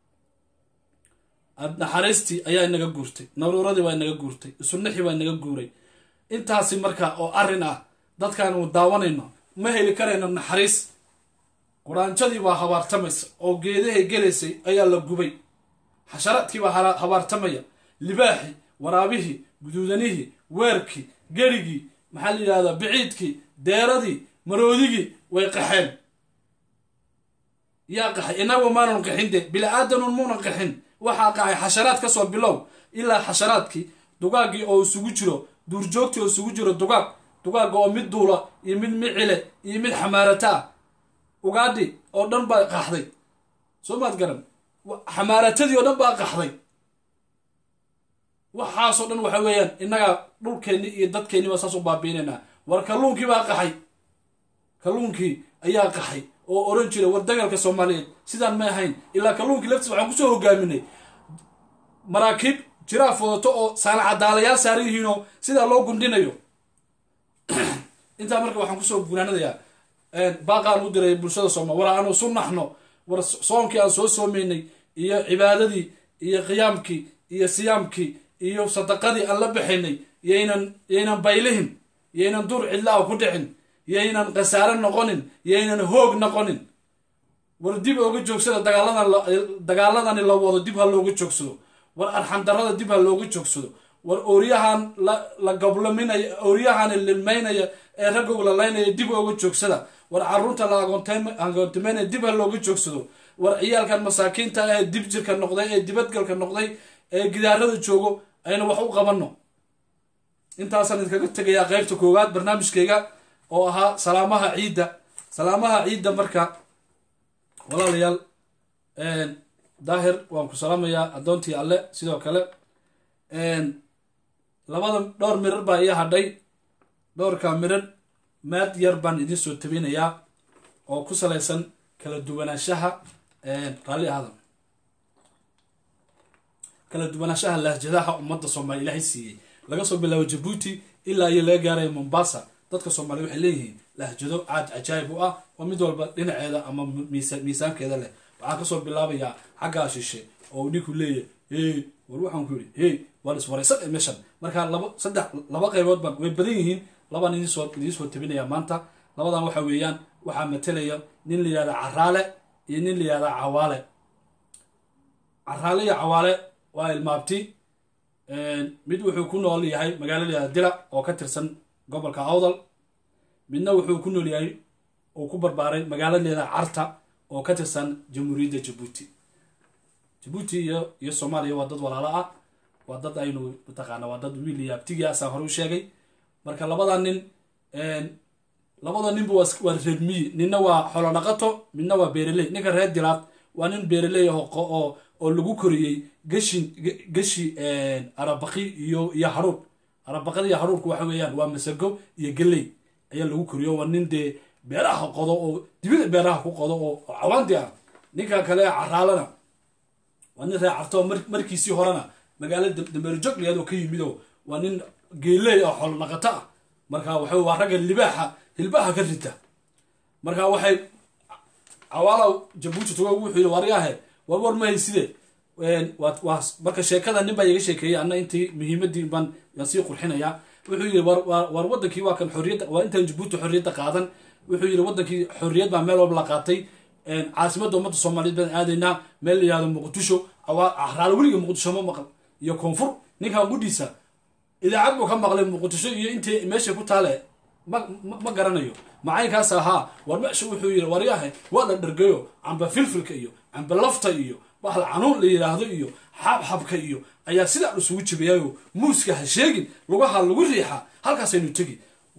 naxariistii ayaa inaga guurtay naruuradii waa inaga guurtay isunixii waa inaga guuray intaasi marka oo arrin ah dadkaanu daawanayno ma heli karayno naxariis quraanjadii baa habaartamaysa oo geedahay gelaysay ayaa la gubay xasharaadkii baa habaartamaya libaaxii waraabihii guduudanihii weerkii gerigii maxaa la yidhahdaa biciidkii deeradii maroodigii way qaxeen yaa qaxay inagu maanan qaxin de bili-aadanun muunan qaxin waxaa qaxay xasharaad ka soo bilow ilaa xasharaadkii dugaaggii oo isugu jiro duurjoogtii oo isugu jiro dugaag dugaagga oo mid duula iyo mid micile iyo mid xamaarata ah ugaadhi oo dhan baa qaxday soo maad garan xamaaratadii oo dhan baa qaxday waxaasoo dhan waxa weeyaan innagaa dhulkeenni iyo dadkeenni baa saas u baabiinaynaa war kalluunkii baa qaxay kalluunkii ayaa qaxay oo oran jira war dagalka soomaaliyeed sidaan ma ahayn ilaa kalluunkii laftiis waxaan kusoo hogaaminay maraakiib jiraa fodato oo saalacadaalayaal saaran yihiinoo sidaa loo gundhinayo intaa marka waxaan kusoo gunaanadayaa baaqaan u diray bulshada sooma war aanu su naxno war soonkii aan soo soomaynay iyo cibaadadii iyo qiyaamkii iyo siyaamkii iyo sadaqadii aan la baxaynay yaynan yaynan baylihin yaynan dur cidlaa ku dhicin yaynan khasaare noqonin yaynan hoog noqonin war dib ooga joogsada dagaaladan dagaaladani la wado dib ha looga joogsado war arxandarada dib ha looga joogsado war ooryahan la goblaminaya ooryahan lilmaynaya ee ragga ulalaynaya dib ooga joogsada war caruurta la agoontimeynaya dib ha looga joogsado war ciyaalkan masaakiinta ee dib jirka noqday ee dibadgalka noqday ee gidaarada joogo aynu wax u qabanno intaasaan idinkaga tegayaa qeybta koowaad barnaamijkeyga oo ahaa salaamaha ciidda salaamaha ciidda marka walaalayaal daahir waan ku salaamayaa addoontii alle sidoo kale labada dhowr mirar baa ii hadhay dhowrka mirar maad yar baan idiin soo tabinayaa oo ku salaysan kala duwanaanshaha raalli ahada kala duwanaanshaha lahjadaha ummadda soomaaliya ilaahay siiyey laga soo bilaabo jabuuti ilaa iyo laga gaaraya mombasa dadka soomaaliya waxay leeyihiin lahjado caad cajaayib u ah oo mid walba dhinaceeda ama miisaankeeda leh waxaan kasoo bilaabayaa xaggaa shishe oo ninku leeyahy hey war waxaan ku yidhi hey waan iswaraysan meeshan markaa laba saddex laba qaybood baan way badan yihiin labaan idinsoo idiinsoo tabinaya maanta labadan waxa weeyaan waxaa matelaya nin la yihahda caraale iyo nin la yihahda cawaale caraale iyo cawaale waa ilmaabti mid wuxuu ku nool yahay magaalo la yihahda dila oo ka tirsan gobolka awdal midna wuxuu ku nool yahay uu ku barbaaray magaalo la yihahda carta oo ka tirsan jamhuuriyadda jabuuti jabuuti iyo iyo soomaaliya waa dad walaalo ah waa dad aynu mataqaana waa dad wiil iyo abtigii asaan hore u sheegay marka labada nin labada ninba waa reer miyi ninna waa xolo dhaqato midna waa beereley ninka reer dilaad waa nin beereley ah oo oo lagu koriyey gashin gashi arabaqi iyo iyo haruur arabaqada iyo haruurku waxa weeyaan waa masago iyo geley ayaa lagu koriyo waa nin dee beeraha qodo oo dibida beeraha ku qodo oo cawaanti ah ninka kale caraalana waa nin reer carto markiisii horena magaalada dameerjog layaad oo ka yimido waa nin geeley ah xolo dhaqato ah marka waxa waa ragga libaaxa hilbaha ka rita marka waxay cawaala jabuuti tuga wuxuu yidhi waryahe war war ma hayside waa marka sheekada nin baa iga sheekeeyey anna intii muhiimadii baan yaan sii qurxinayaa wuxuu yidhi war war wadankii waa kan xorriyadda waa intaan jabuuti xorriyadda qaadan wuxuu yidhi wadankii xorriyad baa meel walba la qaatay caasimadda ummadda soomaaliyeed baan aadaynaa meel la yihahdo muqdisho raalo weliga muqdisho ma maqal iyo koonfur ninkan gudhiisa idaacad buu ka maqlay muqdisho iyo intii meesha ku taale ma garanayo macaynkaas ahaa war meesha wuxuu yidhi waryahe waa la dhargayo camba filfilka iyo camba lafta iyo bahal canuun la yidhaahdo iyo xabxabka iyo ayaa sidaa isugu jibayayo muuska ha sheegin lugaha lagu riixa halkaasaynu tegi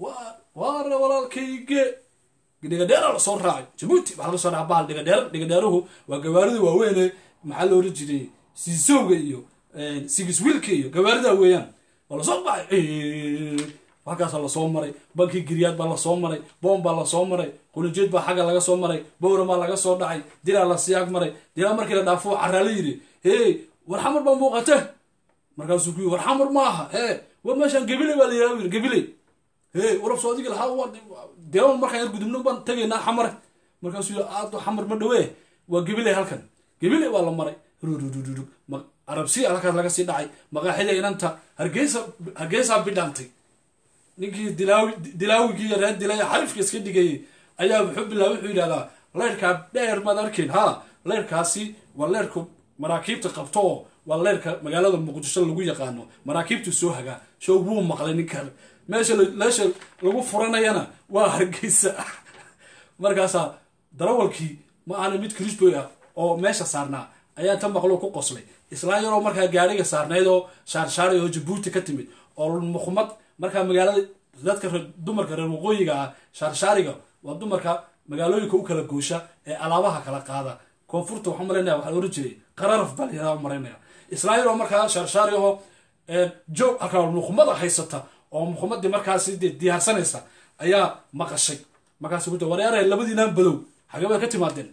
waare walaalkayge dhigadheera lasoo raacay jabuuti waxaa laga soo raca bahal dhigadheer dhigadheeruhu waa gawaarida waaweyne maxaa la oran jiray siisowga iyo sigiswiilka iyo gawaarida weeyaan waa lasoo baxay halkaasa lasoo maray bankii giryaad baa lasoo maray boom baa lasoo maray qulinjeed baa xagga laga soo maray bowra baa laga soo dhacay dilaa la siyaag maray dilaa markii la dhaafo caraale yidhi hey war xamar baa muuqate markaasuu ku yii war xamar maaha he war meeshaan gabiley baa la yidhahda yiri gabiley hey warab soo adigi lahaa deewan markaan yar gudubno baan tegaynaa xamare markaasuu yii aado xamar ma dhawee waa gabiley halkan gabiley waa la maray rururururug arabsiya halkaas laga sii dhacay maqaaxida inanta hargeysa hargeysaa bidhaantay ninkii dilaawi dilaawigii iyo reer dilay xarifka iska dhigayay ayaa wuxuu bilaa wuxuu yidhahdaa leyrkaa dheer maad arkayn ha leyrkaasi waa leyrku maraakiibta qabto oo waa leyrka magaalada muqdisho lagu yaqaano maraakiibtu soo hagaa show wuu maqlay ninkan meesha meesha lagu furanayana waa hargeysa markaasaa darawalkii ma aana mid kristoy ah oo meesha saarnaa ayaa ta maqlo ku qoslay islaan yaroo markaa gaariga saarnayd oo shaarshaari oo jabuuti ka timid oo muqmad markaa magaalada dadka dumarka reer waqooyiga ah shaarshaariga waa dumarka magaalooyinka u kala goosha ee alaabaha kala qaada koonfurta waxaa malaynaya waxaa oran jiray qararaf baa layihahda maraynaya islaan yaroo markaa shaarshaari oo joog halkaa muqmada haysata oo muqmadii markaasi dee diyaarsanaysa ayaa maqashay markaas ku waryaarahe labadiinaan badow xagee bay ka timaadeen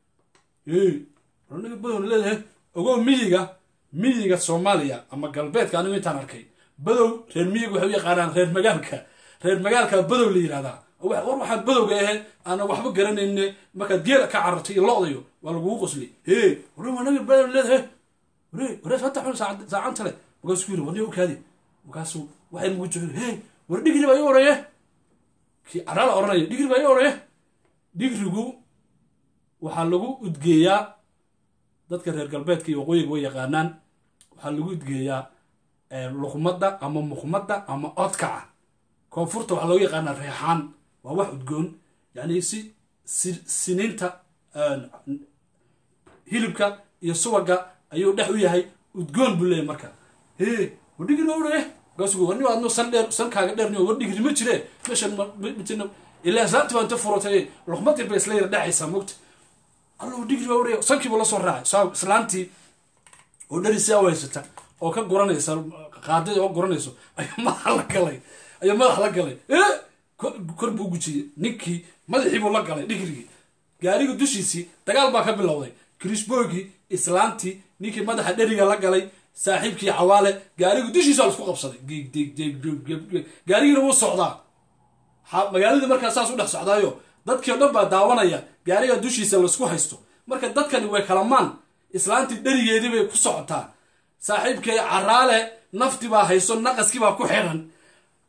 naga badow leedahay ogoo miyiga miyiga soomaaliya ama galbeedka anigu intaan arkay badow reer miyiga waxay u yaqaanaan reer magaalka reer magaalka badow la yihahdaa war waxaan badowga ahe aana waxba garanayne markaad geela ka carartay iyo lo-dayo waa lagugu qosli he war waa naga badow leedahay ware ware hata xun saacanta le markaasuu yiri warniya ukaadi markaasuu waxay nagu joogi he war dhigri baa ii oreye kii caraala oranaya dhigri baa ii oreye dhigrigu waxaa lagu udgeeyaa dadka reer galbeedka iyo waqooyiga way yaqaanaan waxaa lagu udgeeyaa luqmadda ama muqmadda ama odkaca koonfurta waxaa loogu yaqaanaa reexaan waa wax udgoon yani si siniinta hilibka iyo subaga ayuu dhex u yahay udgoon buu leeyahy marka he war dhigri baa oreye markaasuu warni adno san dheer sankaaga dheerni war dhigri ma jire meeshan majina ilaa islaanti baa inta furatay luqmadii bay isla yara dhacaysaa mogta allo dhigri baa oreye sankiiba lasoo raacay saa islaantii oo dharisia u haysata oo ka guranaysa qaadada oo guranayso ayuu madaxa la galay ayuu madax la galay kor buu gujiyey ninkii madaxii buu la galay dhigrigii gaariga dushiisii dagaal baa ka bilowday krisboogii islaantii ninkii madaxa dheriga la galay saaxiibkii cawaale gaariga dushiisa laisku qabsaday gaarigiina wuu socdaa magaaladii markaa saas u dhex socdaayo dadkii o dhan baa daawanaya gaariga dushiisa laisku haysto marka dadkani way kalamaan islaantii dherigeedii bay ku socotaa saaxiibkay caraale nafti baa hayso naqaskii baa ku xiran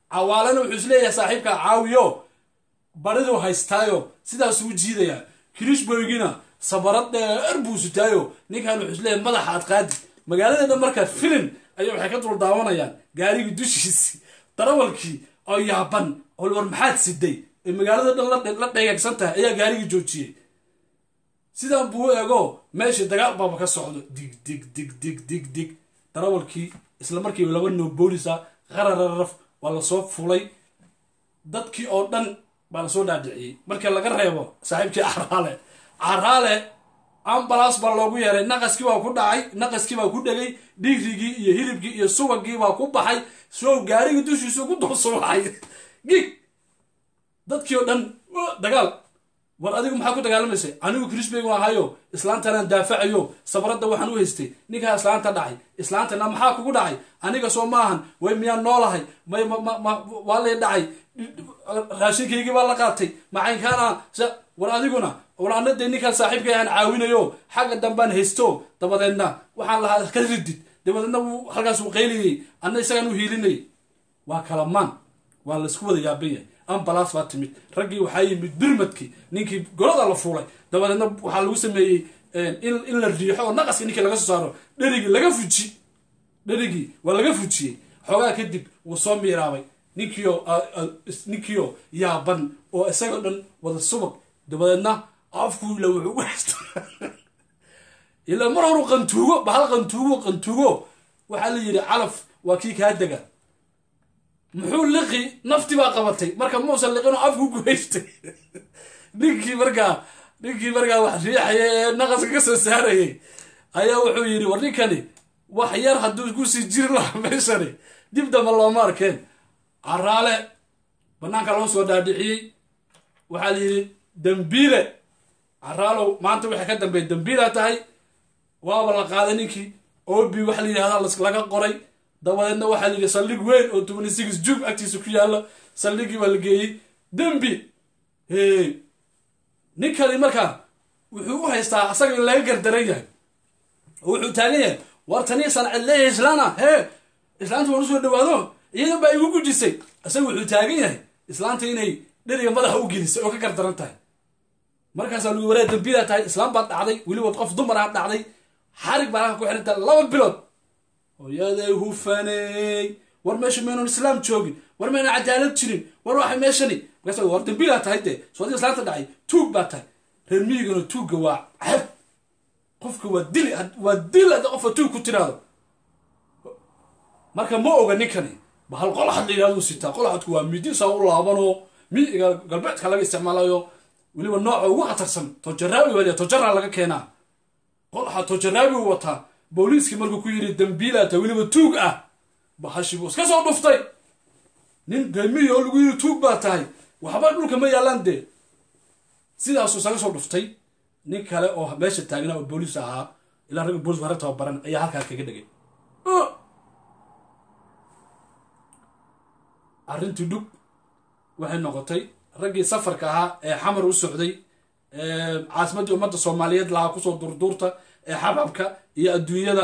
cawaalena wuxuu isleeyahay saaxiibka caawiyo bariduu haystaayo sidaasuu jiidayaa kirishboygina sabarad dheer buu sutaayo ninkan wuxuu isleeyahay madaxa aad qaadi magaaladeena markaa filin ayaa waxay ka dul daawanayaan gaarigii dushiisi darawalkii oo yaaban oo war maxaad siday ee magaalada dhan la dheegaagsan tahay ayaa gaarigii joojiyey sidan buu u ego meeshii dagaal baaba ka socdo dig dig dig dig dig dig darawalkii isla markiiba laba noo boolisa qarararaf waa lasoo fulay dadkii oo dhan baa lasoo dhaadhiciyey markii laga reebo saaxiibkii caraale caraale ambalaas baa loogu yeeray naqaskii baa ku dhacay naqaskii baa ku dhegay dhigrigii iyo hilibkii iyo subagii baa ku baxay sow gaarigii dushiisu ku dulsubaxay gig dadkii oo dhan dagaal war adigu maxaa ku dagaalamaysay anigu krisbeygu ahayo islaantanaan daafacayo sabradda waxaan u haystay ninkaa islaanta dhacay islaantana maxaa kugu dhacay aniga soo maahan way miyaan noolahay may waa lay dhacay raashinkaygii baa la qaatay macaynkaana war adiguna war ana dee ninkaan saaxiibkay ahaan caawinayo xagga dambaan haysto dabadeedna waxaan lahaa ka ridid dabadeedna wuu halkaas uu qayliyey anna isagaan u hiilinayay waa kala maan waa laysku wada yaaban yahay ambalaas baa timid raggii waxaa yimid birmadkii ninkii golada la fuulay dabadeedna waxaa lagu sameeyey in la riixo oo naqaska ninkii laga soo saaro dherigii laga fuji dherigii waa laga fujiyey xoogaa kadib wuu soo miiraabay ninkiio ninkiio yaaban oo isagoo dhan wada subag dabadeedna afkuila wuxuu u haysta ilaa mar horu qantuugo bahal qantuugo qantuugo waxaa la yidhi calaf waa kii kaa dega muxuu liqi nafti baa qabatay marka muusan liqinoo afku guhaystay ninkii markaa ninkii markaa wax riixaya ee naqaska ka soo saarayay ayaa wuxuu yidhi war ninkani wax yar hadduu kusii jiri lahaa meeshani dib damba looma arkeen caraale banaanka loo soo dhaadhiciyey waxaa la yidhi dambiile caraalow maanta waxay ka dambeey dambiila tahay waaba la qaaday ninkii obi waxa la yidhahda laga qoray dabadeedna waxaa la yidhi saldhig weyn oo tobani six jug agtiisa ku yaalla saldhigii baa la geeyey dembi ninkani markaa wuxuu u haystaa asaga in laga gardaran yahay oo wuxuu taagan yahay war tanii sancid leeyahay islaana hee islaanta waan usoo dhawaado iyadan baa igu gujisay isaga wuxuu taagan yahay islaanta inay dheriga madaxa u gelisay oo ka gardaran tahay markaasaa lagu waraa dambiilaa tahay islaam baad dhacday weliba qof dumar aad dhacday xarig baa halka ku xirantaa laba bilood hooyaday hufaney war meesha maynan islaam joogin war maynan cadaalad jirin war waxay meeshani markaas war dambiilaa tahay dee soodii islaanta dhacay tuug baa tahay reer miyigana tuugga waa cab qofka waa dili waa dil hadda qofka tuug ku tiraado marka ma oga ninkani bahal qolaxad la yidhahdu sitaa qolaxadku waa midisaa u laabanoo miiga galbeedka laga isticmaalayo weliba nooca ugu khatarsan tojaraawi baa tojaraa laga keenaa qolaxa tojaraawi u wataa booliiskii markuu ku yidhi dambiilaata weliba tuug ah bahashi buu iska soo dhuftay nin reemiyi oo lagu yidhi tuug baa tahay waxba dhulka ma yaallaan dee sidaasuu isaga soo dhuftay nin kale oo meesha taagnaa oo booliis ahaa ilaa ragga boolis hore tababaran ayaa halkaa kaga dhigay arrintii dhug waxay noqotay raggii safarka ahaa ee xamar u socday caasimaddii ummadda soomaaliyeed lahaa kusoo durduurta ee xababka iyo adduunyada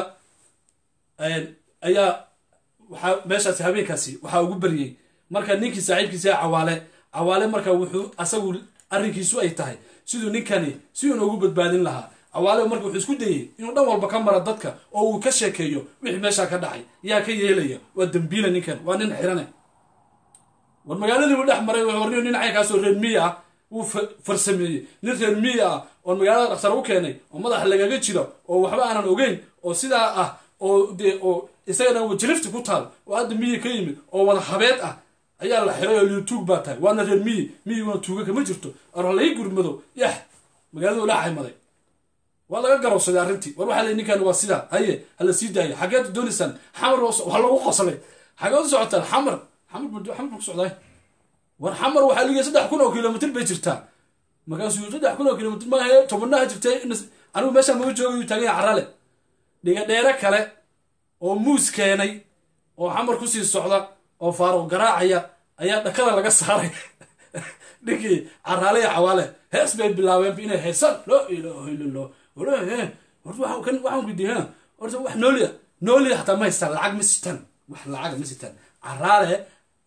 ayaa waxaa meeshaasi habeenkaasi waxaa ugu baryey marka ninkii saaxiibkiisa cawaale cawaale marka wuxuu asagu arrinkiisu ay tahay siduu ninkani si uuna ugu badbaadin lahaa cawaale marka wuxuu isku dayey inuu dhan walba ka mara dadka oo uu ka sheekeeyo wixii meeshaa ka dhacay yaa ka yeelaya waa dambiila ninkan waa nin xirane war magaaladii uu dhex maray warniyo nin caynkaasoo reer miya ah wuu farsameeyey nin reer miya ah oo magaalada dhakhtar u keenay oo madaxa lagaga jiro oo waxba aanan ogeyn oo sidaa ah oo dee oo isagana wajilifti ku taal oo hadda miyi ka yimid oo wada habeed ah ayaa la xiray oo liu tuug baa tahay waana reer miyi miyiguna tuuga kama jirto arhalay gurmado yax magaaladu dhex haymaday waa laga garowsaday arrintii war waxaa lay ninkan waa sidaa haye hala sii daaya xageed doonaysaan xamar waa lagu qoslay xageed u socotaan xamar xamar xamar ku socdaay war xamar waxaa ligay saddex kun oo kilomitr bay jirtaa markaasuu saddex kun oo kilomitr maahe tobanaha jirtay anigu meeshaan maga jooga yuu taagan yahay carale dhiga dheere kale oo muus keenay oo xamar kusii socda oo faaruq garaacaya ayaa dhakada laga saaray ninkii caraale iyo cawaale hees bay bilaabeen inay heesaan loo ilaaho illallah waxaan gudiya horta wax nooliya nooliya xataa ma haystaan lacag ma sitaan wax lacag ma sitaan caraale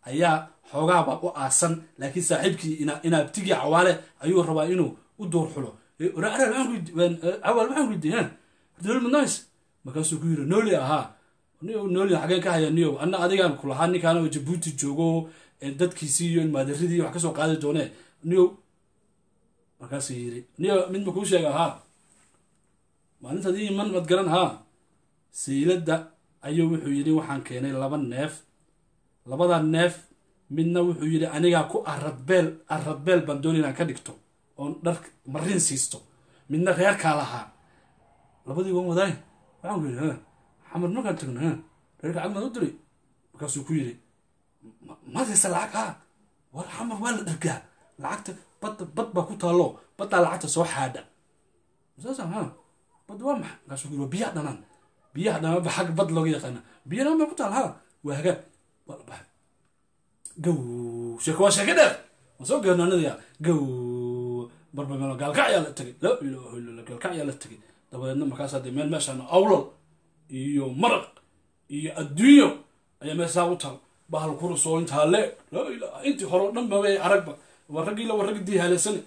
ayaa xoogaaba u aasan laakiin saaxiibkii inaabtigii cawaale ayuu rabaa inuu u duur xulo cawaal waxaan weydiiya dowlad madnoys markaasuu ku yiri nooli ahaa nooli xageen ka haya niyow anna adigaan ku lahaa ninkaan oo jabuuti joogo dadkiisii iyo maadaridii wax kasoo qaadi doonee niyow markaasuu yiri niyo mid ma kuu sheega haa maalintaad ii iman mad garan haa sayladda ayuu wuxuu yidhi waxaan keenay laba neef labada neef midna wuxuu yidhi anigaa ku aradbeel aradbeel baan dooni inaan ka dhigto oon dhar marin siisto midna reerkaa lahaa labadii waan wadaay waxaan ku yidhi ha xamar markaan tagno ha reerka cagmaad u diri markaasuu ku yidhi madaysa lacag haa war xamar waa la dhargaa lacagta badda bad baa ku taallo baddaa lacagta soo xaadha saasa ha bad waa maxa markaasuu ku yidhi waa biyaha dhanaan biyaha dhanaan ba xag bad looga yaqaana biya dhanaan baa ku taal ha waa hagaag waa la baxay gow sheeko waa sheeke dheer waan soo geernaanadaya gow barbamelo gaalkacyaa la tegay laa ilaaha illa gaalkacyaa la tegay dabadeedna markaasaa dee meel meeshaan awlal iyo maraq iyo adduunyo ayaa meeshaa u tal bahal kurus oo intaa le laa ilaha intii hore o dhan ba aragba waa raggii la waa raggi diihaleysane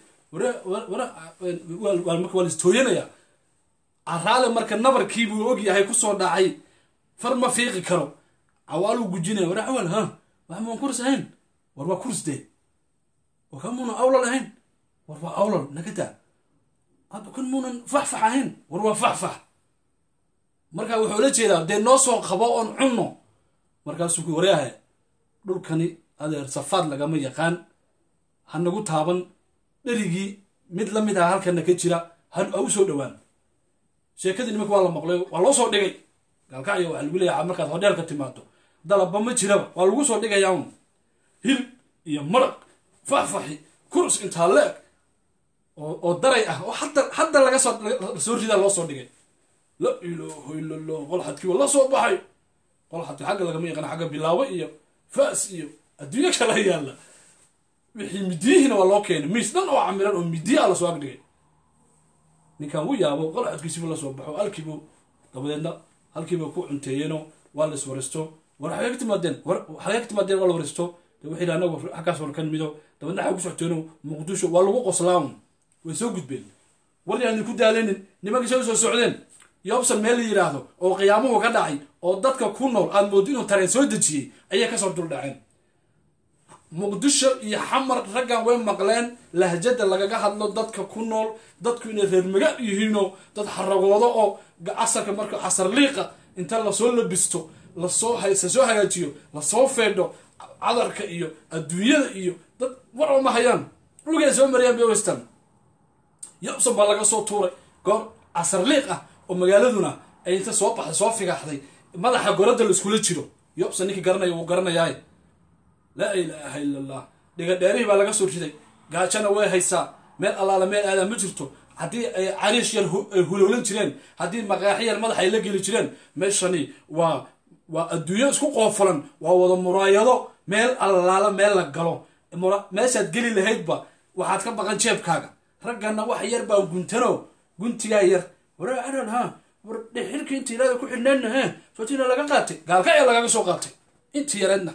marka waa listooyanaya araale marka nabarkii buu og yahay kusoo dhacay far ma fiiqi karo cawaaluu gujinaya wara cawaal ha wax maan kurs ahayn war waa kurs dee war kan muunan awlal ahayn war waa awlal nagadaa hadda kan muunan faxfax ahayn war waa faxfax marka wuxuu la jeedaa dee noo soo qabo oon cunno markaasuu ku waryahay dhulkani adeer safaad lagama yaqaan ha nagu taaban dherigii mid la mid ah halkana ka jira ha u soo dhowaan sheekadii nimanka waa la maqlay waa loo soo dhigay gaalkacyo waxaa lagu leeyahay markaad hodheelka timaado dalabba ma jiraba waa lagu soo dhigayaa un hilib iyo maraq faxfaxi kurs intaa leeg oo daray ah oo hadda hadda laga soo soo ridaa loo soo dhigay la ilaaho illa allah qolxadkii waa la soo baxay qolxadki xagga lagama yaqaan xagga bilaawo iyo faas iyo adduunyo kala yaalla wixii midiyihiina waa loo keenay miis dhan oo camiran oo midiya a lasoo agdhigay ninkan u yaabo qolxadkiisibu la soo baxo halkiibu dabadeedna halkiiba ku cunteeyeeno waa la iswaristo war xagee ka timaadeen war xagee ka timaadeen waa la waristo de wuxuu yidhi anagu xaggaas warkan mido dabaedna xagee ku socoteeno muqdisho waa lagu qoslaam way soo gudbeen war yaan ku daalinin nimankii soo soo socdeen yoobsan meel la yidhaahdo oo qiyaamuhu ka dhacay oo dadka ku nool aad mooddo inuu tareen soo dejiyey ayay kasoo duldhaceen muqdisho iyo xamar raggan way maqleen lahjada lagaga hadlo dadka ku nool dadku inay reer magaal yihiinoo dad xaragoodo oo casarka marka casar liiqa inta lasoo labisto lasoo lasoo hagaajiyo lasoo feedho cadarka iyo adduunyada iyo dad war uma hayaan dhulkay soo mariyaan bay westan yobson baa laga soo tuuray goor casar liiq ah oo magaaladuna ay inta soo baxday soo figaxday madaxa goradda la iskula jiro yobson ninkii garanaya wuu garanayaay laa ilaaha illa allah dhigadheerihii baa laga soo riday gaajana way haysaa meel allaala meel aadaa ma jirto haddii ay cariish yar ay hulowlan jireen haddii maqaaxi yar madax ay la geli jireen meeshani waa waa adduunyo isku qoofulan waa wada muraayado meel allaala meel la galo meeshaad geli lahaydba waxaad ka baqan jeebkaaga raggana wax yar baa guntano guntigaa yar waraa aran ha war dhexirka inta ilaada ku xidhneenna he sootina laga qaatay gaalkacya lagaga soo qaatay intii yareedna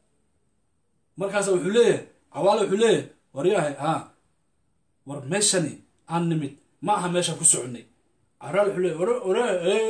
markaasa wuxuu leeyahay cawaale wuxuu leeyahay waryahay haa war meeshani aan nimid ma aha meeshaan ku soconay caraal wuxuu leeyahay wara wara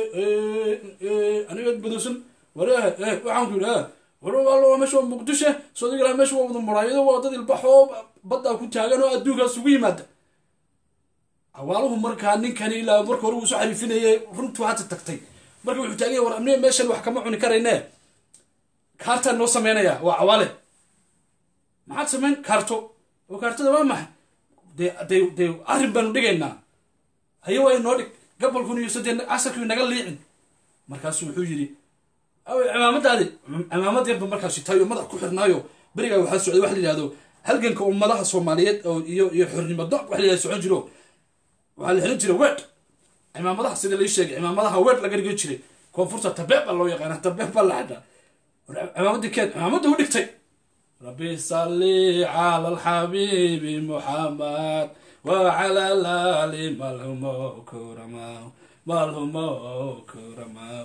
aniga badowsan waryahay waxaan ku yidhi ha war waa meesha waa muqdishe soodig ilaha meesha waa wada muraayado waa dad ilbaxoo baddaa ku taagan oo adduunkaas ugu yimaada cawaaluhu markaa ninkani ilaa marka hore wuu soo xariifinayay runtuu hadda tagtay marka wuxuu taaganya war amniga meeshan wax kama cuni karayne kaartaan noo sameynaya waa cawaale maxaad samayn kaarto oo kaartada waa maxay dee dee dee arrin baanu dhigaynaa haye waa inoo dhig gabolkun iyo sadee casarkii naga liicin markaasu wuxuu yidhi aw cimaamadaadi cimaamad yarba markaas shitaayo madax ku xirnaayo berigaa waxaa socday wax la yidhahdo halganka ummadaha soomaaliyeed oo iyo iyo xornimo doc wax la yidhahdo socon jiro waxaa la xiran jiray weed cimaamadaha sida lai sheegay cimaamadaha weed laga dhigan jiray koonfurta tabeeb baa loo yaqaana tabeeb baa la xidhaa cimaamadii keed cimaamadda u dhigtay ربي صلي على الحبيب محمد وعلى الآل ملهم كرما ملهم كرما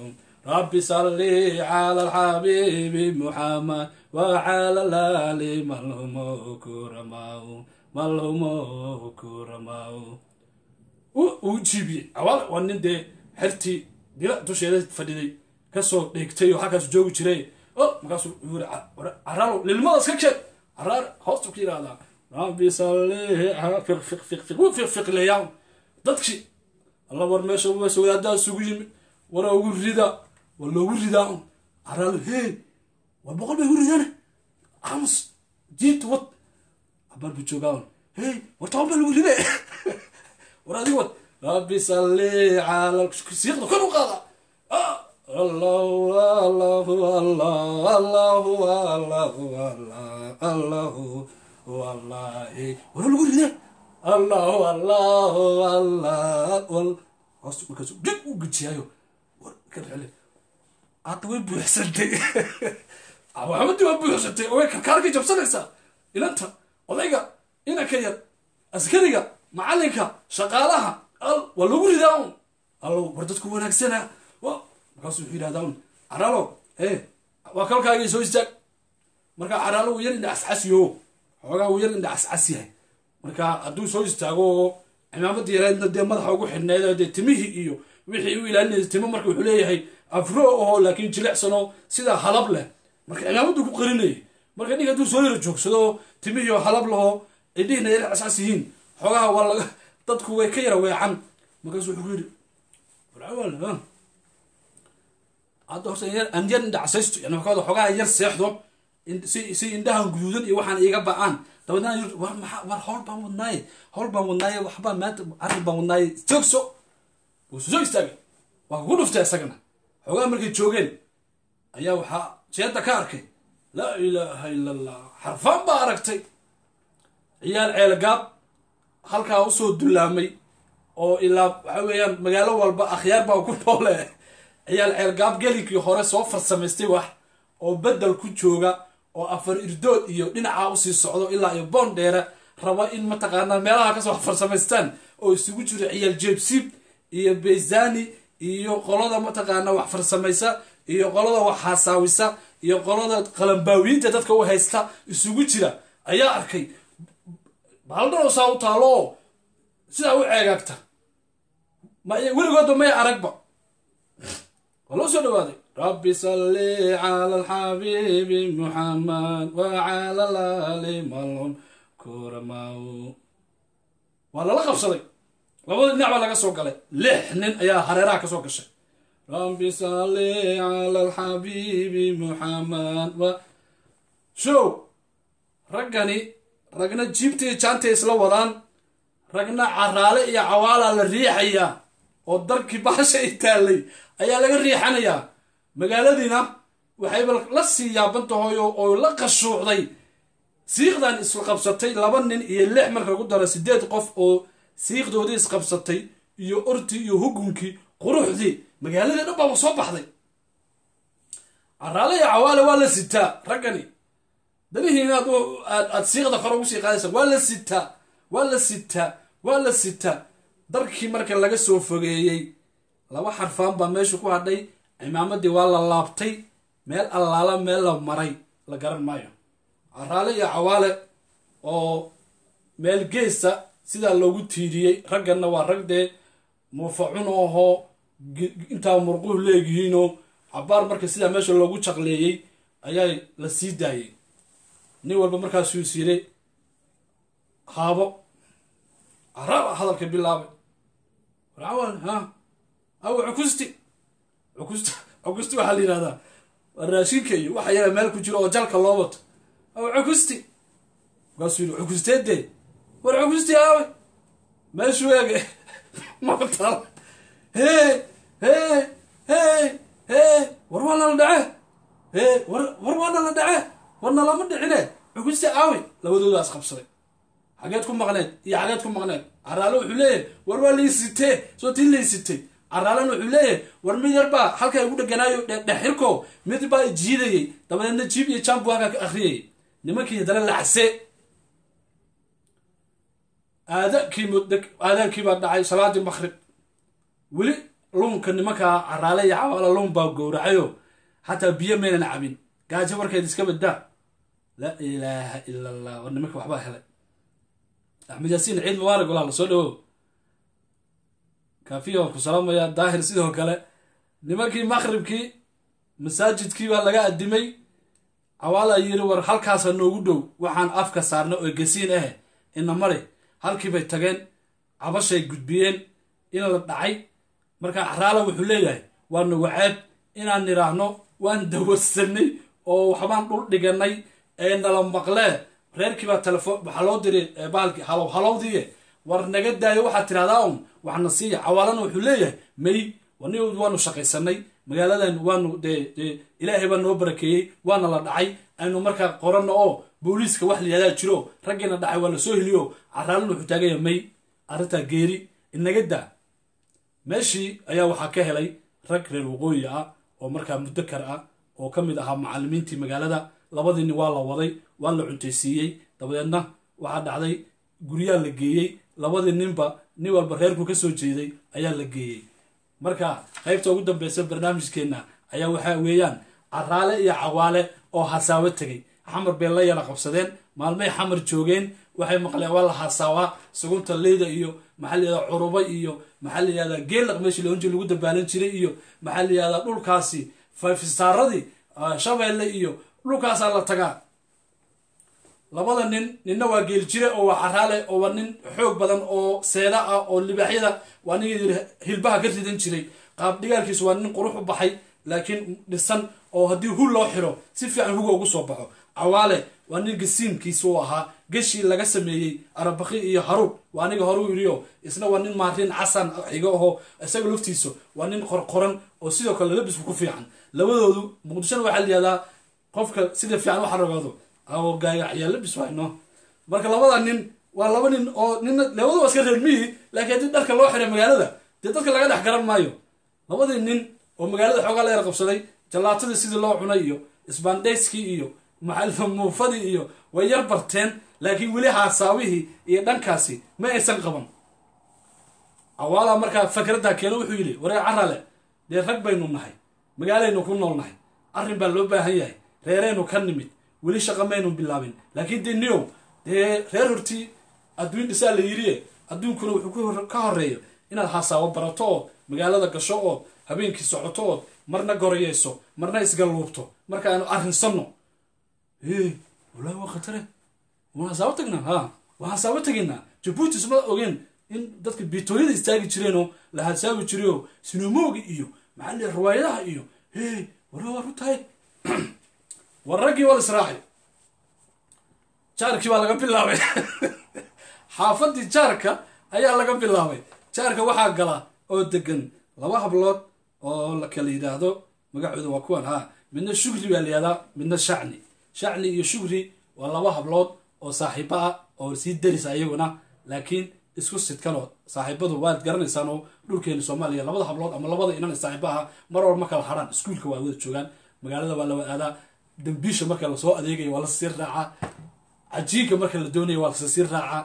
rabbi salli cala alxabiibi muxamed wacala laali malhumo kuramaw malhumo kuramaw uu jiibiyey cawaale waa nin dee xertii dila dusheeda fadhiday kasoo dheegtay oo halkaas joogi jiray o markaasuu yiri caraalow lilmadaas ka keen caraar hoostu ka yidhahdaa rabbi salli fiq fiq fiq fiq wuu fiq fiqleeyaa dadkii alla war meesha meesha wadaaddaa isugu yimi war ugu rida war loogu ridaa un caraalo hey war boqol bay ugu ridane amus jiit wad abar buu joogaa un hey war toban baa lagu ride war adiga wad rabbi salli cala siiqda kor u qaada allahu allahu allah allahu allahu allah allahu wallahi war lagu ride allahu allahu allah hoos markaasu dhig u gejiyaayo war ka rele hadda way buuxsantay maxamadii waa buuxsantay oo way karkaarkay jabsanaysaa ilanta odayga inanka yar askariga macalinka shaqaalaha al waa lagu ridaa un allow war dadku wanaagsana markaasu wuxuu yidhahdaa un caraalo e waa kalkaagii soo istaag marka caraalo uu yar indha cascasiyo xoogaa uu yar indha cascas yahay marka hadduu soo istaago cimaamadii yareedna dee madaxa ugu xidhneed dee timihii iyo wixii u ilaalinaysa timo marka wuxuu leeyahay afro oo laakiin jilicsanoo sidaa halab leh marka cimaamadu ku qarinayay marka ninka hadduu soo yara joogsado timihii oo halab lahoo idhiina yar cascas yihiin xoogaha waa laga dadku way ka yara weecan markaasu wuxuu ku yidhi warcawaal hadda horta aan yar indha casaysto yani waxaa xoogaha yar seexdo si si indhahan guduudan iyo waxaan iiga ba-aan dabeedna war maxaa war howl baan wadnaaye howl baan wadnaaye waxbaa maanta arrin baan wadnaaye joogso wuu soo istaagay waa kugu dhuftay isagana xoogaha markay joogeen ayaa waxaa jeedda ka arkay laa ilaaha ila allah xarfaan baa aragtay ciyaal ceelgaab halkaa usoo dullaamay oo ilaa waxa weeyaan magaalo walba akhyaar baa ku noole ciyaal ceelgaab gelinkii hore soo farsamaystay wax oo bedel ku jooga oo afar irdood iyo dhinacaa usii socdo ilaa iyo boon dheere raba in mataqaanaa meelaha kasoo farsamaystaan oo isugu jiro ciyaal jeebsiib iyo beysani iyo qolada mataqaanaa wax farsamaysa iyo qolada wax haasaawisa iyo qolada qalambaawiinta dadka u haysta isugu jira ayaa arkay baaldhano saa u taalo oo sidaa u ceegaagta weligoodba may aragba waa loo soo dhawaaday rabbi salli cala alxabiibi muxamed wacala laali malhum kuramaw waa lala qabsaday labada dhinac baa laga soo galay lix nin ayaa hareeraha ka soo gashay rabbi salli cala alxabiibi muxamed wa show raggani ragna jiibtii jaantay isla wadaan ragna caraale iyo cawaalaa la riixayaa oo darkii baasha i taallay ayaa laga riixanayaa magaaladiina waxayba la sii yaaban tahay oo la qashuucday siiqdan isqabsatay laba nin iyo lix marka lagu daro sideed qof oo siiqdoodii isqabsatay iyo ortii iyo hugunkii quruxdii magaaladii dhan baaba soo baxday caraale iyo cawaale waa la sitaa raggani danihiina aad siiqda kore ugu sii qaadaysa waa la sitaa waa la sitaa waa la sitaa darkii marka laga soo fogeeyey laba xarfaan baa meesha ku hadhay cimaamadii waa la laabtay meel allaala meel la maray la garan maayo caraale iyo cawaale oo meel geesa sidaa loogu tiiriyey ragganna waa rag dee muufacun ahoo intaa murquhu leegyihiinoo cabaar marka sidaa meesha loogu jaqleeyey ayaa la sii daayey nin walba markaasuu is yiri haabo caraaba hadalka bilaabay warcawaal ha aw cukusti cukusti cukusti waxaa la yidhahdaa waa raashinka iyo waxa yaga meel ku jiro oo jalka loo wato aw cukusti markaasuu yidhi cukusteedee war cukusti aawe meeshuu eege maqtal hee hee hee hee war waa nala dhace hee war war waa nala dhace war nalama dhicine cukusti aawe labadoodaas qabsaday xageed ku maqneed iyo xageed ku maqneed caraale wuxuu leeyahay war waa laysitee soo tii laysitay caraalena wuxuu leeyahay war mid yar baa halkaa igu dheganaayo dhexirko mid baa jiidayey dabadeedna jiib iyo jambu halkaa ka akhriyayay nimankii haddana lacse aadaankii aadaankii baa dhacay salaadii makrib weli luunka nimankaa caraale iyo cawaala luun baa gowracayo xataa biyo maynan cabin gaajo markeed iska baddaa laa ilaaha ila allah war nimanka waxbaa helay axmed yaasiin ciid mubaarak walaal soo dhawow kaafiya waan ku salaamaya daahir sidoo kale nimankii maqribkii masaajidkii baa laga adimay cawaala yiri war halkaasa noogu dhow waxaan afka saarna oo gasiin ah ina mari halkiibay tageen cabashay gudbiyeen in la dhacay marka caraala wuxuu leeyahay waa nagu ceeb inaan nidhaahno waan dawarsanay oo waxbaan dhul dhiganay ee nala maqlee reerkiibaa telefoon waxaa loo diray baalki halow halowdiiye war naga daayo waxaad tidhahdaa un waxna siiya cawaalana wuxuu leeyahay may wani waanu shaqaysanay magaaladan waanu dee dee ilaahay baa noo barakeeyey waana la dhacay aynu markaa qoranno oo booliiska wax layihahdaa jiro raggiina dhacay waa la soo heliyo caraalana wuxuu taagaya may arrintaa geeri inaga daa meeshii ayaa waxaa ka helay rag reer waqooyi ah oo markaa mudakar ah oo ka mid ahaa macallimiintii magaalada labadiini waa la waday waa la cuntaysiiyey dabadeedna waxaa dhacday guryaa la geeyey labadii ninba nin walba reerku ka soo jeeday ayaa la geeyey marka qaybta ugu dambeysa barnaamijkeenna ayaa waxaa weeyaan caraale iyo cawaale oo hasaawo tegay xamar bay la yara qabsadeen maalmay xamar joogeen waxay maqleen waa la hasaawaa sugunta leyda iyo maxaa layihahda curuba iyo maxaa layihahda geelaq meeshii loonji lagu dabaalan jiray iyo maxaa layihahda dhulkaasi fafisaaradii shabeelle iyo dhulkaasaa la tagaa labada nin ninna waa geeli jire oo waa caraale oo waa nin xoog badan oo seeda ah oo libaaxyada waa nin yidhi hilbaha ka ridan jiray qaab dhigaalkiisu waa nin qurux u baxay laakiin dhisan oo haddii hul loo xiro si fiican huga ugu soo baxo cawaale waa nin gasiinkiisa u ahaa geshii laga sameeyey arabaki iyo haruub waa aniga horuu yidhiyo isna waa nin maarin casan xigo aho isaga laftiisa waa nin qorqoran oo sidoo kale labisku ku fiican labadoodu muqdishona waxaa layihahdaa qofka sida fiican waxa ragoodo oo gaagaciyaa labis wayno marka labada nin waa laba nin oo nina labadu waa iska reer miyi laakiin haddii dharka loo xiray magaalada dee dadka laga dhex garan maayo labadii nin oo magaalada xoogaa la yar qabsaday jallaatadii sidii loo cunay iyo isbaandhayskii iyo muufadii iyo way yar barteen laakiin weli haasaawihii iyo dhankaasi ma aysan qaban cawaala markaa fakraddaa keeno wuxuu yidhi waree carale dee rag baynu nahay magaalaynu ku nool nahay arrin baa loo baahan yahay reeraynu ka nimid weli shaqa maynu bilaabin laakiin dee niow dee reer hortii adduun dhisaa la yidhi adduunkuna wuxuu ka horeeyo inaad hasaawo barato oo magaalada gasho oo habeenkii socoto oo marna gorayeyso marna isgalluubto marka aanu arrinsanno walahi waa khatare waan hasaabo tagnaa ha waan hasaabo tegaynaa jabuuti isma ogeen in dadka biitooyada istaagi jireenoo la hasaabi jirayoo sinamooga iyo maxaa liya riwaayadaha iyo he wala waa rutahay war raggii waa la israacay jaarkii baa laga bilaabay xaafadii jaarka ayaa laga bilaabay jaarka waxaa gala oo degan laba hablood oo la kala yidhaahdo magacooda waa kuwan ha midna shugri baa la yihahdaa midna shacni shacni iyo shugri waa laba hablood oo saaxiibo ah oo sii darisa iyaguna laakiin isku sidkanoo saaxiibadu waad garanaysaan oo dhulkeena soomaaliya labada hablood ama labada inan saaxiibo aha mar walba ma kala haraan iskuulka waa wada joogaan magaalada waa la wadaadaa dambiisha marka lasoo adeegaya waa lasii raacaa cajiinka marka la doonaya waa lasii raacaa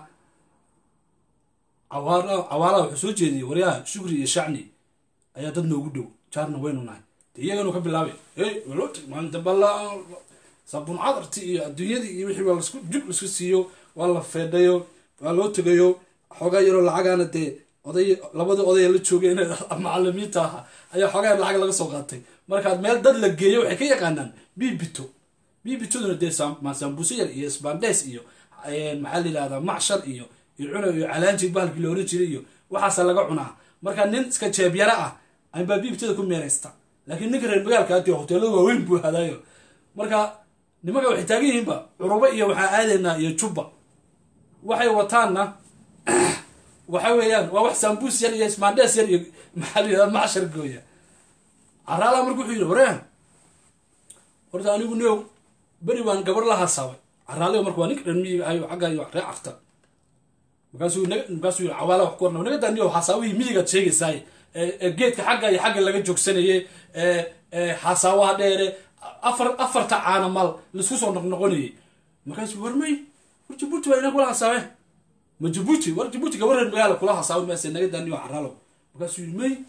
cawaalaha wuxuu soo jeediyey waryaha shugri iyo shacni ayaa dad noogu dhow jaarna waynu nahay de iyaganu ka bilaabay hey walotag maalinta balla sabuun cadarti iyo adduunyadii iyo wixii waa lasku jub lasku siiyo waa la feedhayo waa loo tegayo xoogaa yaroo lacagaana dee oday labadii odaya la joogeen macalimiinta aha ayaa xoogaa yar lacag laga soo qaatay markaad meel dad la geeyo waxay ka yaqaanaan bibito bibitoduna dee sambuuse yar iyo sbandes iyo maxaa la yihahdaa macshar iyo iyo cuna iyo calaanji bahalkii la oran jiray iyo waxaasa laga cunaa marka nin iska jeebyara ah anbaa bibitada ku meeraysta laakiin ninka reer magaalka adii hoteelada waaweyn buu hadaayo marka nimanka waxay taagan yihiinba curubo iyo waxaa aadaynaa iyo jubba waxay wataanna waxa weeyaan waa wax sambuus yar iyo smandes yar iyo maxaa la yihahda macshar gooya caraala marka wuxuu yidhi wareen horta anigu new beri baan gabar la hasaabay caraaliga marka waa ninka dhan miyiga ayo xagga iyo ree carta markaasuu markaasuu yidhi cawaala wax ku warna naga daniyo hasaawihii miyigaad sheegaysaay ee geedka xagga iyo xagga laga joogsanayay ee hasaawaha dheere afar afarta caana mal laisku soo noqnoqonayay markaasuu war may war jabuuti waa ina kula hasaabe ma jabuuti war jabuuti gabar reer magaala kula hasaabe maase naga daniyo caraalo markaasuu yidhi may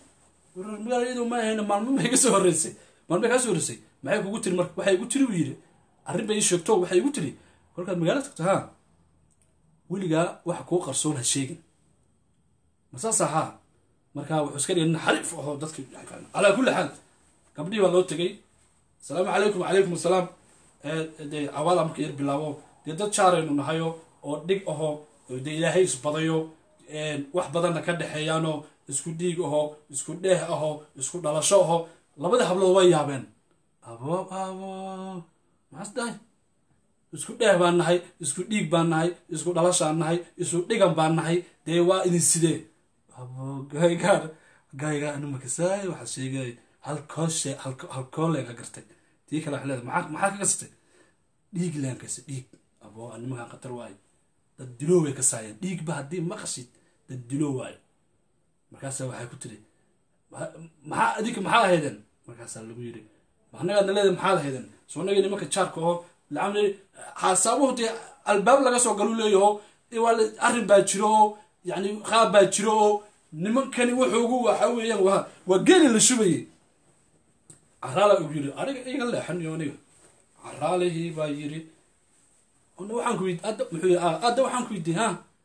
magaala iyadu ma ahayn maalmo bay ka soo horreysay maalmo bay kaa soo horreysay maxay kugu tiri marka waxay igu tiri buu yidhi arrin bay ii sheegto waxay igu tiri kolkaad magaalo tagto haa weligaa waxa kuu qarsoon ha sheegin masaas ahaa markaa wuxuu iska dhigay nin xariif ahoo dadka calaa kulli xaal gabdhihii baa loo tegey asalaamu calaykum wacalaykum asalaam dee awaala marka yar bilaabo dee dad jaaraynu nahayo oo dhig ahoo dee ilaahay isbadayo wax badanna ka dhexeeyaanoo isku dhiig ahoo isku dheeh ahoo isku dhalasho ahoo labadii hablood way yaabeen abo abo maxaas dhahay isku dheeh baan nahay isku dhiig baan nahay isku dhalashaan nahay isku dhigan baan nahay dee waa idin sidee abo gaygaar gaygaa anu makasaay waxaa sheegay halkooshe halkoolega gartay tii kale waxay leedahay maxaa maxaa ka gasatay dhiig leen kase dhiig abo nimankan khatar waayo dad diloo way ka saayeen dhiigba haddii maqashid dad diloo waayo markaasaa waxay ku tiri maxaa adinka maxaa ahaydeen markaasaa lagu yidhi anagaadna leedahay maxaad ahaydeen soo nagii nimanka jaarka oo lacamli xasaabuhu dee albaab laga soo galu leeyaho waa arrin baa jiro oo yani qaab baa jiro oo nimankani wuxuugu waxa weeyaan waa waa geeli la shubayay caraala ugu yiri aniga iga leexaniyo aniga caraalihii baa yiri waxaan ku weydi adda muxuu yiri adda waxaan ku weydiiyey ha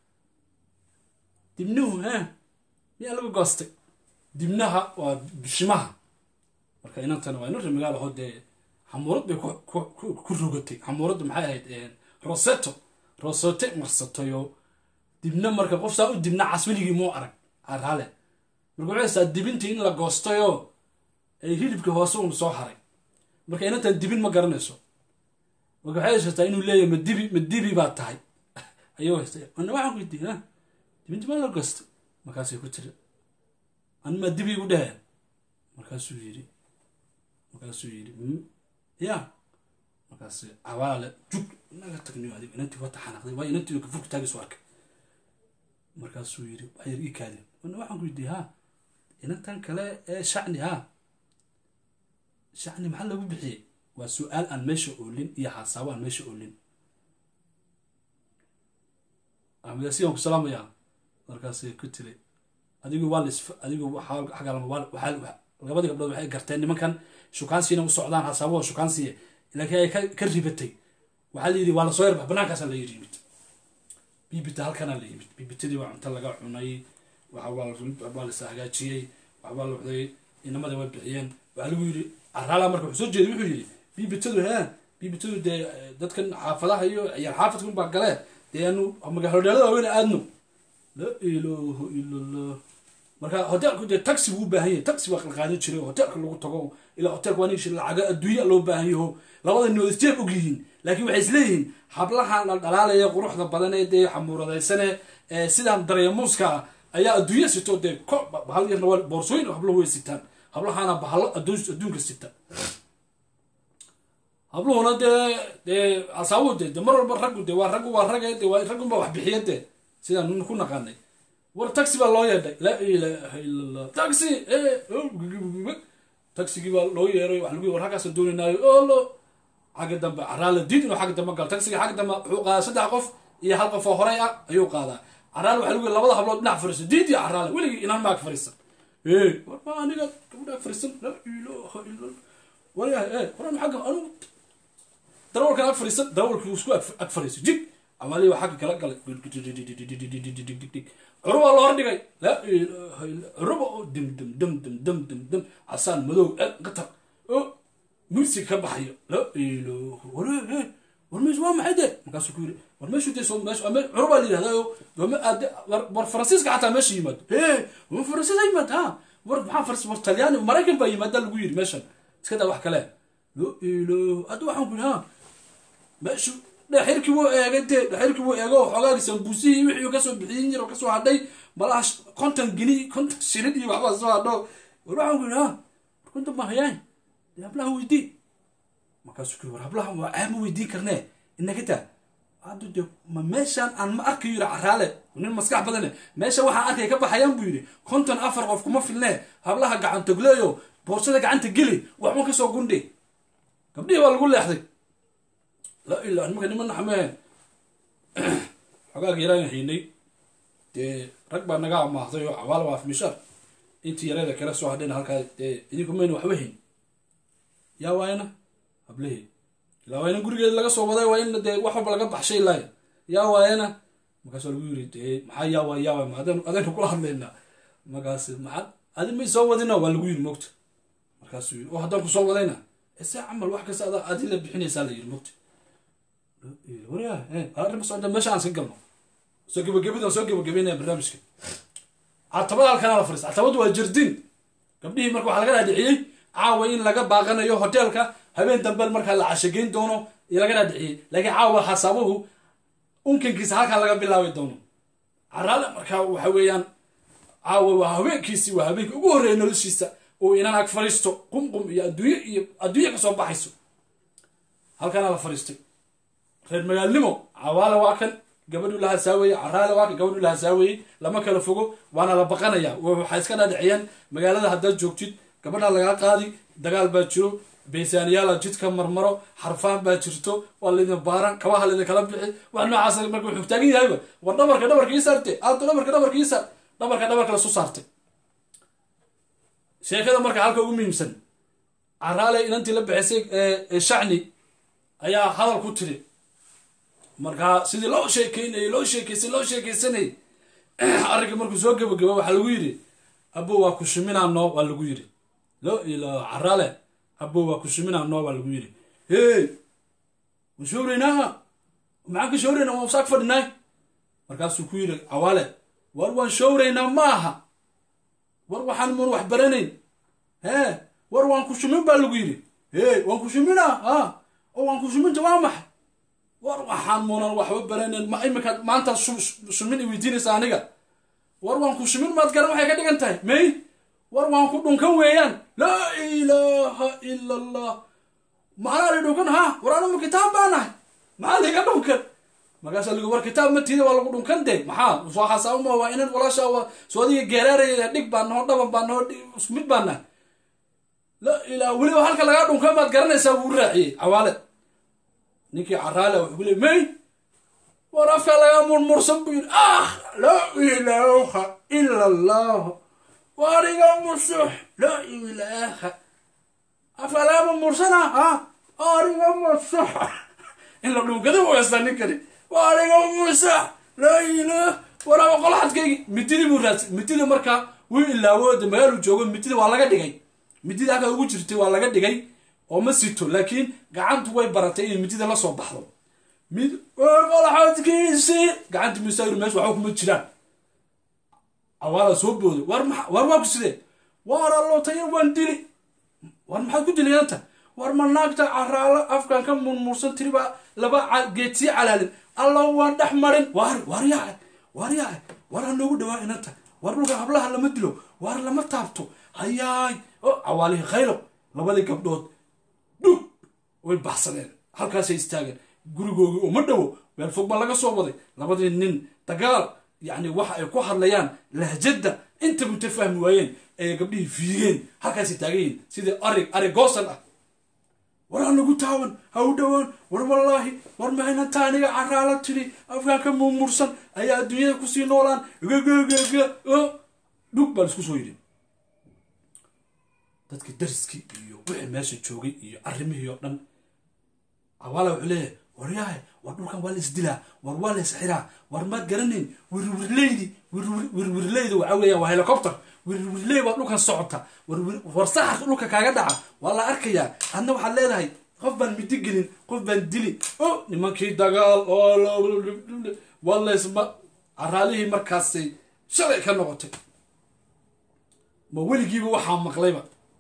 dibnuhu ha miyaa lagu goostay dibnaha waa bishimaha marka inantana waa ina rimigaal aho dee xamuurad bay ku rogatay xamuuradda maxay ahayd roseto rosote marsatayo dibna marka qof saa u dibna cas weligii muu arag caraale marka waxay saa dibintii in la goostayoo ay hilibka hoose uun soo haray marka inantan dibin ma garanayso marka waxay haysataa inuu leeyahay ma dibi ma dibi baa tahay ayuu haystay ana waxaan ku weydiiyey ha dibinti maa la goostay markaasay ku tiri an maa dibi igu dhaheen markaasuu yidhi markaasuu yidhi ya markaas cawaale jug naga tagniyo adig inantii wata xanaaqday waa inantii kafurka taagiisu arkay markaasuu yidhi waxyar ii kaadin ana waxaan ku weydiiyey ha inantan kale ee shacni ha shacni maxaa lagu bixiyey waa su-aal aan meesha oolin iyo xaasaabo aan meesha oolin amidasiyan ku salaamayaa markaasay ku tiri adigu waa lis adigu xagaalama waxaa labadii gabdhood waxay garteen nimankan shukaansiina u socdaan xasaabaho shukaansiya laakiin ay ka ribatay waxaa la yidhi waa lasoo yarbax banaankaasa la yimid bibita halkanaa la yimid bibitadii waa cunto laga cunay waxbaa lasa hagaajiyey waxbaa la xuday inamadii way bixiyeen waxaa lagu yidhi caraala marka wuxuu soo jeeday wuxuu yidhi bibitadu he bibitadu dee dadkan xaafadaha iyo ciyaar xaafadka unbaa gale dee aanu magaalodheelada waaweyn aadno laa ilaaha ila allah marka hoteelku dee taxi buu u baahan yahay taxi baa qalqaadan jiray oo hoteelka lagu tago ilaa hoteelka waa nishi lacaga adduunya loo baahan yaho labada noodis jeeb og yihiin laakiin waxay isleeyihiin hablahan la dhalaalaya quruxda badan ee dee xamuuradaysane ee sidaan dareemuuska ah ayaa adduunya sito dee hal yarna waa boorsooyin habluhu way sitaan hablahana bahalo adduunka sita habluhuna dee dee asaabu de de mar walba raggu de waa raggu waa rage de waa raggunba wax bixiya dee sidaan ku naqaanay war taxi baa loo yeedhay laa ilaaha ila allah taxi taxigii baa loo yeeray waxa lagu war halkaasaan doonaynaayo olo xagga dambe caraala diid inuu xagga dambe galo taxiga xagga dambe wuxuu qaadaa saddex qof iyo hal qof oo horey ah ayuu qaadaa caraala waxa lagu labada hablood dhinac fariiso diid iyo caraala weligii inaan maag fariisan ee war ma aniga gabadhaa fariisan laa ilaaha ila allah waryahay ee waran xagga anugu darawalkan ag fariisan darawalkii isku ag fariiso jig amalihi waa xagga kala galay curubaa loo hordhigay laa ilaaha illa curuba oo dim dim dim dim dim dim dim casaan madow el qatar oo music ka baxayo laa ilaaha war war meeshu waa maxay dee markaasuu ku yiri war meeshu dee soo meeshu curubaa la yidhahdaa doome aade war faransiiska xataa meesha yimaado hee war faransiis ha yimaad ha war maxaa faras war talyaani maraykan baa yimaada lagu yiri meeshan iska daa wax kale laa ilaaha hadda waxaan ku yidhi ha meeshu dhexirkii wuu eegay dee dhexirkii wuu eego xoogaagi sambuusihii wixii kasoo bixiyin jir kasoo hadhay malaha konton gini konton shilin iyo waxbaa soo hadho war waxaan ku yidhi ha war konton baa hayaan dee hablaha weydii markaasuu ku war hablaha waa ceeb ma weydiin karnee inaga taa hadda dee ma meeshaan aan ma arkayo yidhi caraale nin maskax badane meesha waxaan arkay ka baxayaan buu yidhi konton afar qof kuma filnee hablaha gacantogleeyo boorsada gacanta geli waxba kasoo gundhi gabdhihii waa lagu leexday laa ilaa nimanka niman naxmee xogaaga yaraan haynay dee rag baa naga amaahday oo cawaal waa afmishaar intii yareeda kala soo hadheen halkaa dee idinku mayna waxba hayn yaa waayna hablehi ilaa waa in gurigeeda laga soo waday waa in dee wax walba laga baxshay laay yaa waayana markaas waa lagu yiri dee maxaa yaa waay yaa waay ma adaynu adaynu kula hadlaynaa markaas maxaa adi may soo wadina waa lagu yiri mogta markaasuu yiri oo haddaan ku soo wadayna ese camal wax kasta adaa adi la bixinaysaa la yiri mogta waryaa arrin socda meesha aan iska galno soo gebagabida soo gebagabeynaya barnaamijka catabada halkanaa la fadhiista catabadu waa jirdin gabdhihii marka waxaa laga dhaadhiciyey caawa in laga baaqanayo hoteelka habeen dambe markaa la cashageyn doono iyo laga dhaadhiciyey laakiin caawa xasaabuhu unkankiisa halkaa laga bilaabi doono caraale markaa waxa weeyaan caawa waa haweenkiisii waa habeenkii ugu horreeya noloshiisa oo inaan ag fadhiisto qumqum iyo adduunye iyo adduunye kasoo baxayso halkaana la fadhiistay reer magaalnimo cawaale waa kan gabadhu la hasaaweeye caraale waa kan gabadhu la hasaaweeyey lama kala fogo waana la baqanaya waxay iska dhaadhiciyaan magaalada haddaad joogtid gabadha lagaa qaadi dagaal baa jiro baysaaniyaala jidka marmaro xarfaan baa jirto waa laydin baaran kabaha laydin kala bixi wax noocaas marka wuxuu taagan yahayba war dhabarka dhabarka ii saarte aado dhabarka dhabarka ii saar dhabarka dhabarka lasu saartay sheekada marka halka ugu muhiimsan caraale inantii la bixisay shacni ayaa hadal ku tiri markaa sidii loo sheekeynayay loo sheekeysay loo sheekeysanayay arrinka markuu soo gabagaba waxaa lagu yidhi abo waa ku shiminaano waa lagu yidhi lo ilo caraale abo waa ku shiminaano waa lagu yidhi hey waan showraynaa maxaan ka showraynaa waan saag fadhinaay markaasuu ku yidhi cawaale war waan showraynaa ma aha war waxaan mun wax baranayn hee war waan ku shimin baa lagu yidhi hey waan ku shiminaa ha oo waan ku shiminta waa maxay war waxaan munan waxba baranayn ma iminka maanta shumin i weydiinaysa aniga war waan ku shimin maad garan waxay ka dhigan tahay may war waan ku dhunkan weeyaan laa ilaaha ila allah macnaa la dhunkan ha war anuma kitaab baa nahay maxaa liga dhunkan markaasa ligu war kitaab matiida waa lagu dhunkan de maxaa soo xasaabama waa inan walaasha waa soo adiga geeraaraya dhig baa naho dhaban baa naho isku mid baa nahay la ilaa weliba halka lagaa dhunkan baad garanaysaa wuu raaciyey cawaale ninkii caraale wuxuu ku leey may war afka lagaa murmursan buu yidhi ah laa ilaaha ila allah wariga musux laa ilaaha afka lagaa murmursana ha ariga musux in la dhunkada u heystaa ninkani wariga musux laa ilaah waraaba qolaxadkaygi mididii buu raadsa mididii markaa wuu ilaawo de magaaluu joogo mididii waa laga dhigay mididii halkaa ugu jirtay waa laga dhigay oo ma sito laakiin gacantu way baratay inay midida la soo baxdo mid qolaxadkiisii gacanti musaayir meesha waxba kuma jiraan awaala soo booday war ma war waa ku sidee war allootaya waan dili war maxaad ku dilayanta war ma naagta caraalo afkan ka murmursan tiri baa laba geed sii calaalin alla waan dhex marin war war yahay war yahay war ha noogu dhawaa inanta war dhulka hablaha lama dilo war lama taabto hayaay o cawaalihii khaylo labadii gabdhood dhug way baxsadeen halkaasay istaageen gurigoogii oo ma dhowo meel fog baa laga soo waday labadii nin dagaal yacni waxa ay ku hadlayaan lahjadda inta muta fahmi waayeen ayay gabdhihii fiigeen halkaasay taagan yihin sidii arig ari goosan ah war ha nagu taawan ha u dhowaan war wallaahi war maynanta aniga caraala tiri afgaanka murmursan ayaa adduunyada kusii noolaan gagagaga dhug baa laisku soo yidhi dadka dariskii iyo wixii meesha joogay iyo arrimihii oo dhan cawaala wuxuu leeyahay war yahay war dhulkan waa la isdilaa war waa la isxiraa war maad garanayn wirwirleydi wirwirleyda waxaa weeyaan waa helicopter wirwirley baad dhulkan socota war saxarka dhulka kaaga dhaca waa la arkayaa adna waxaad leedahay qof baan midi gelin qof baan dili o nimankii dagaal waa laysma caraalihii markaasay shalay ka noqotay ma weligiiba waxaa maqlayba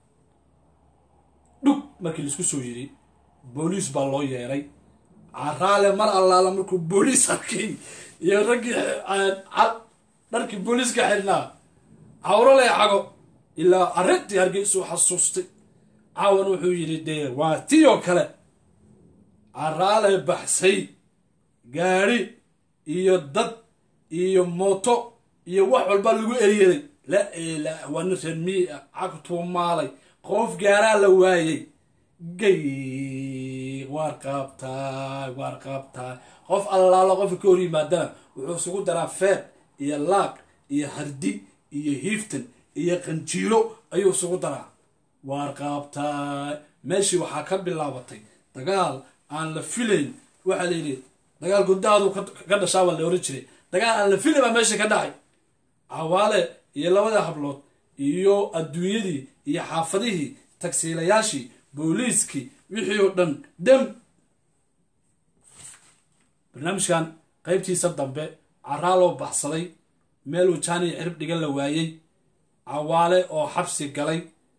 dhug markii laisku soo yiri booliis baa loo yeeray caraale mar allaala markuu booliis arkay iyo raggii dharkii booliiska xirnaa cawro lee cago ilaa arrintii hargeysuu xasuustay caawan wuxuu yidhi dee waa tii oo kale caraale baxsay gaadhi iyo dad iyo mooto iyo wax walba lagu eryeday la ilaah waa nin reer mii ah cagtuu maalay qof gaaraa la waayey gay waar qaabtaay waar qaabtaay qof allaalo qofka ka hor yimaadana wuxuu isugu daraa feer iyo laaq iyo hardi iyo hiiftan iyo qanjiiro ayuu isugu daraa waar qaabtaay meeshii waxaa ka bilaabatay dagaal aan la filayn waxaa la yidhi dagaal guddaadu ka dhashaa baa la oran jiray dagaal aan la filayn baa meesha ka dhacay cawaale iyo labada hablood iyo adduunyadii iyo xaafadihii tagsiilayaashii booliiskii wixii oo dhan dhem barnaamijkan qaybtiisa dambe caraa loo baxsaday meeluu jaani cirib dhigan la waayey cawaale oo xabsi galay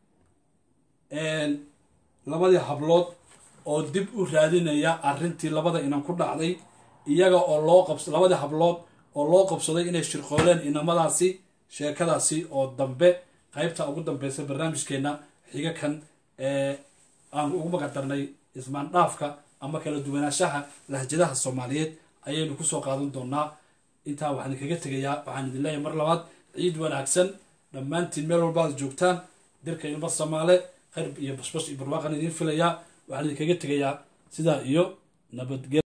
labadii hablood oo dib u raadinaya arrintii labada inan ku dhacday iyaga oo loo qabs labadii hablood oo loo qabsaday inay shirqooleen inamadaasi sheekadaasi oo dambe qaybta ugu dambeysa barnaamijkeena xiga kan ee aan ugu magadarnay ismaan dhaafka ama kala duwanaanshaha lahjadaha soomaaliyeed ayaynu kusoo qaadan doonaa intaa waxaan idinkaga tegayaa waxaan idin leeyahay mar labaad ciid wanaagsan dhammaantiin meel walba aad joogtaan dirka ilma soomaale khayr iyo basbas iyo barwaaqan idiin filayaa waxaan idinkaga tegayaa sidaa iyo nabadgel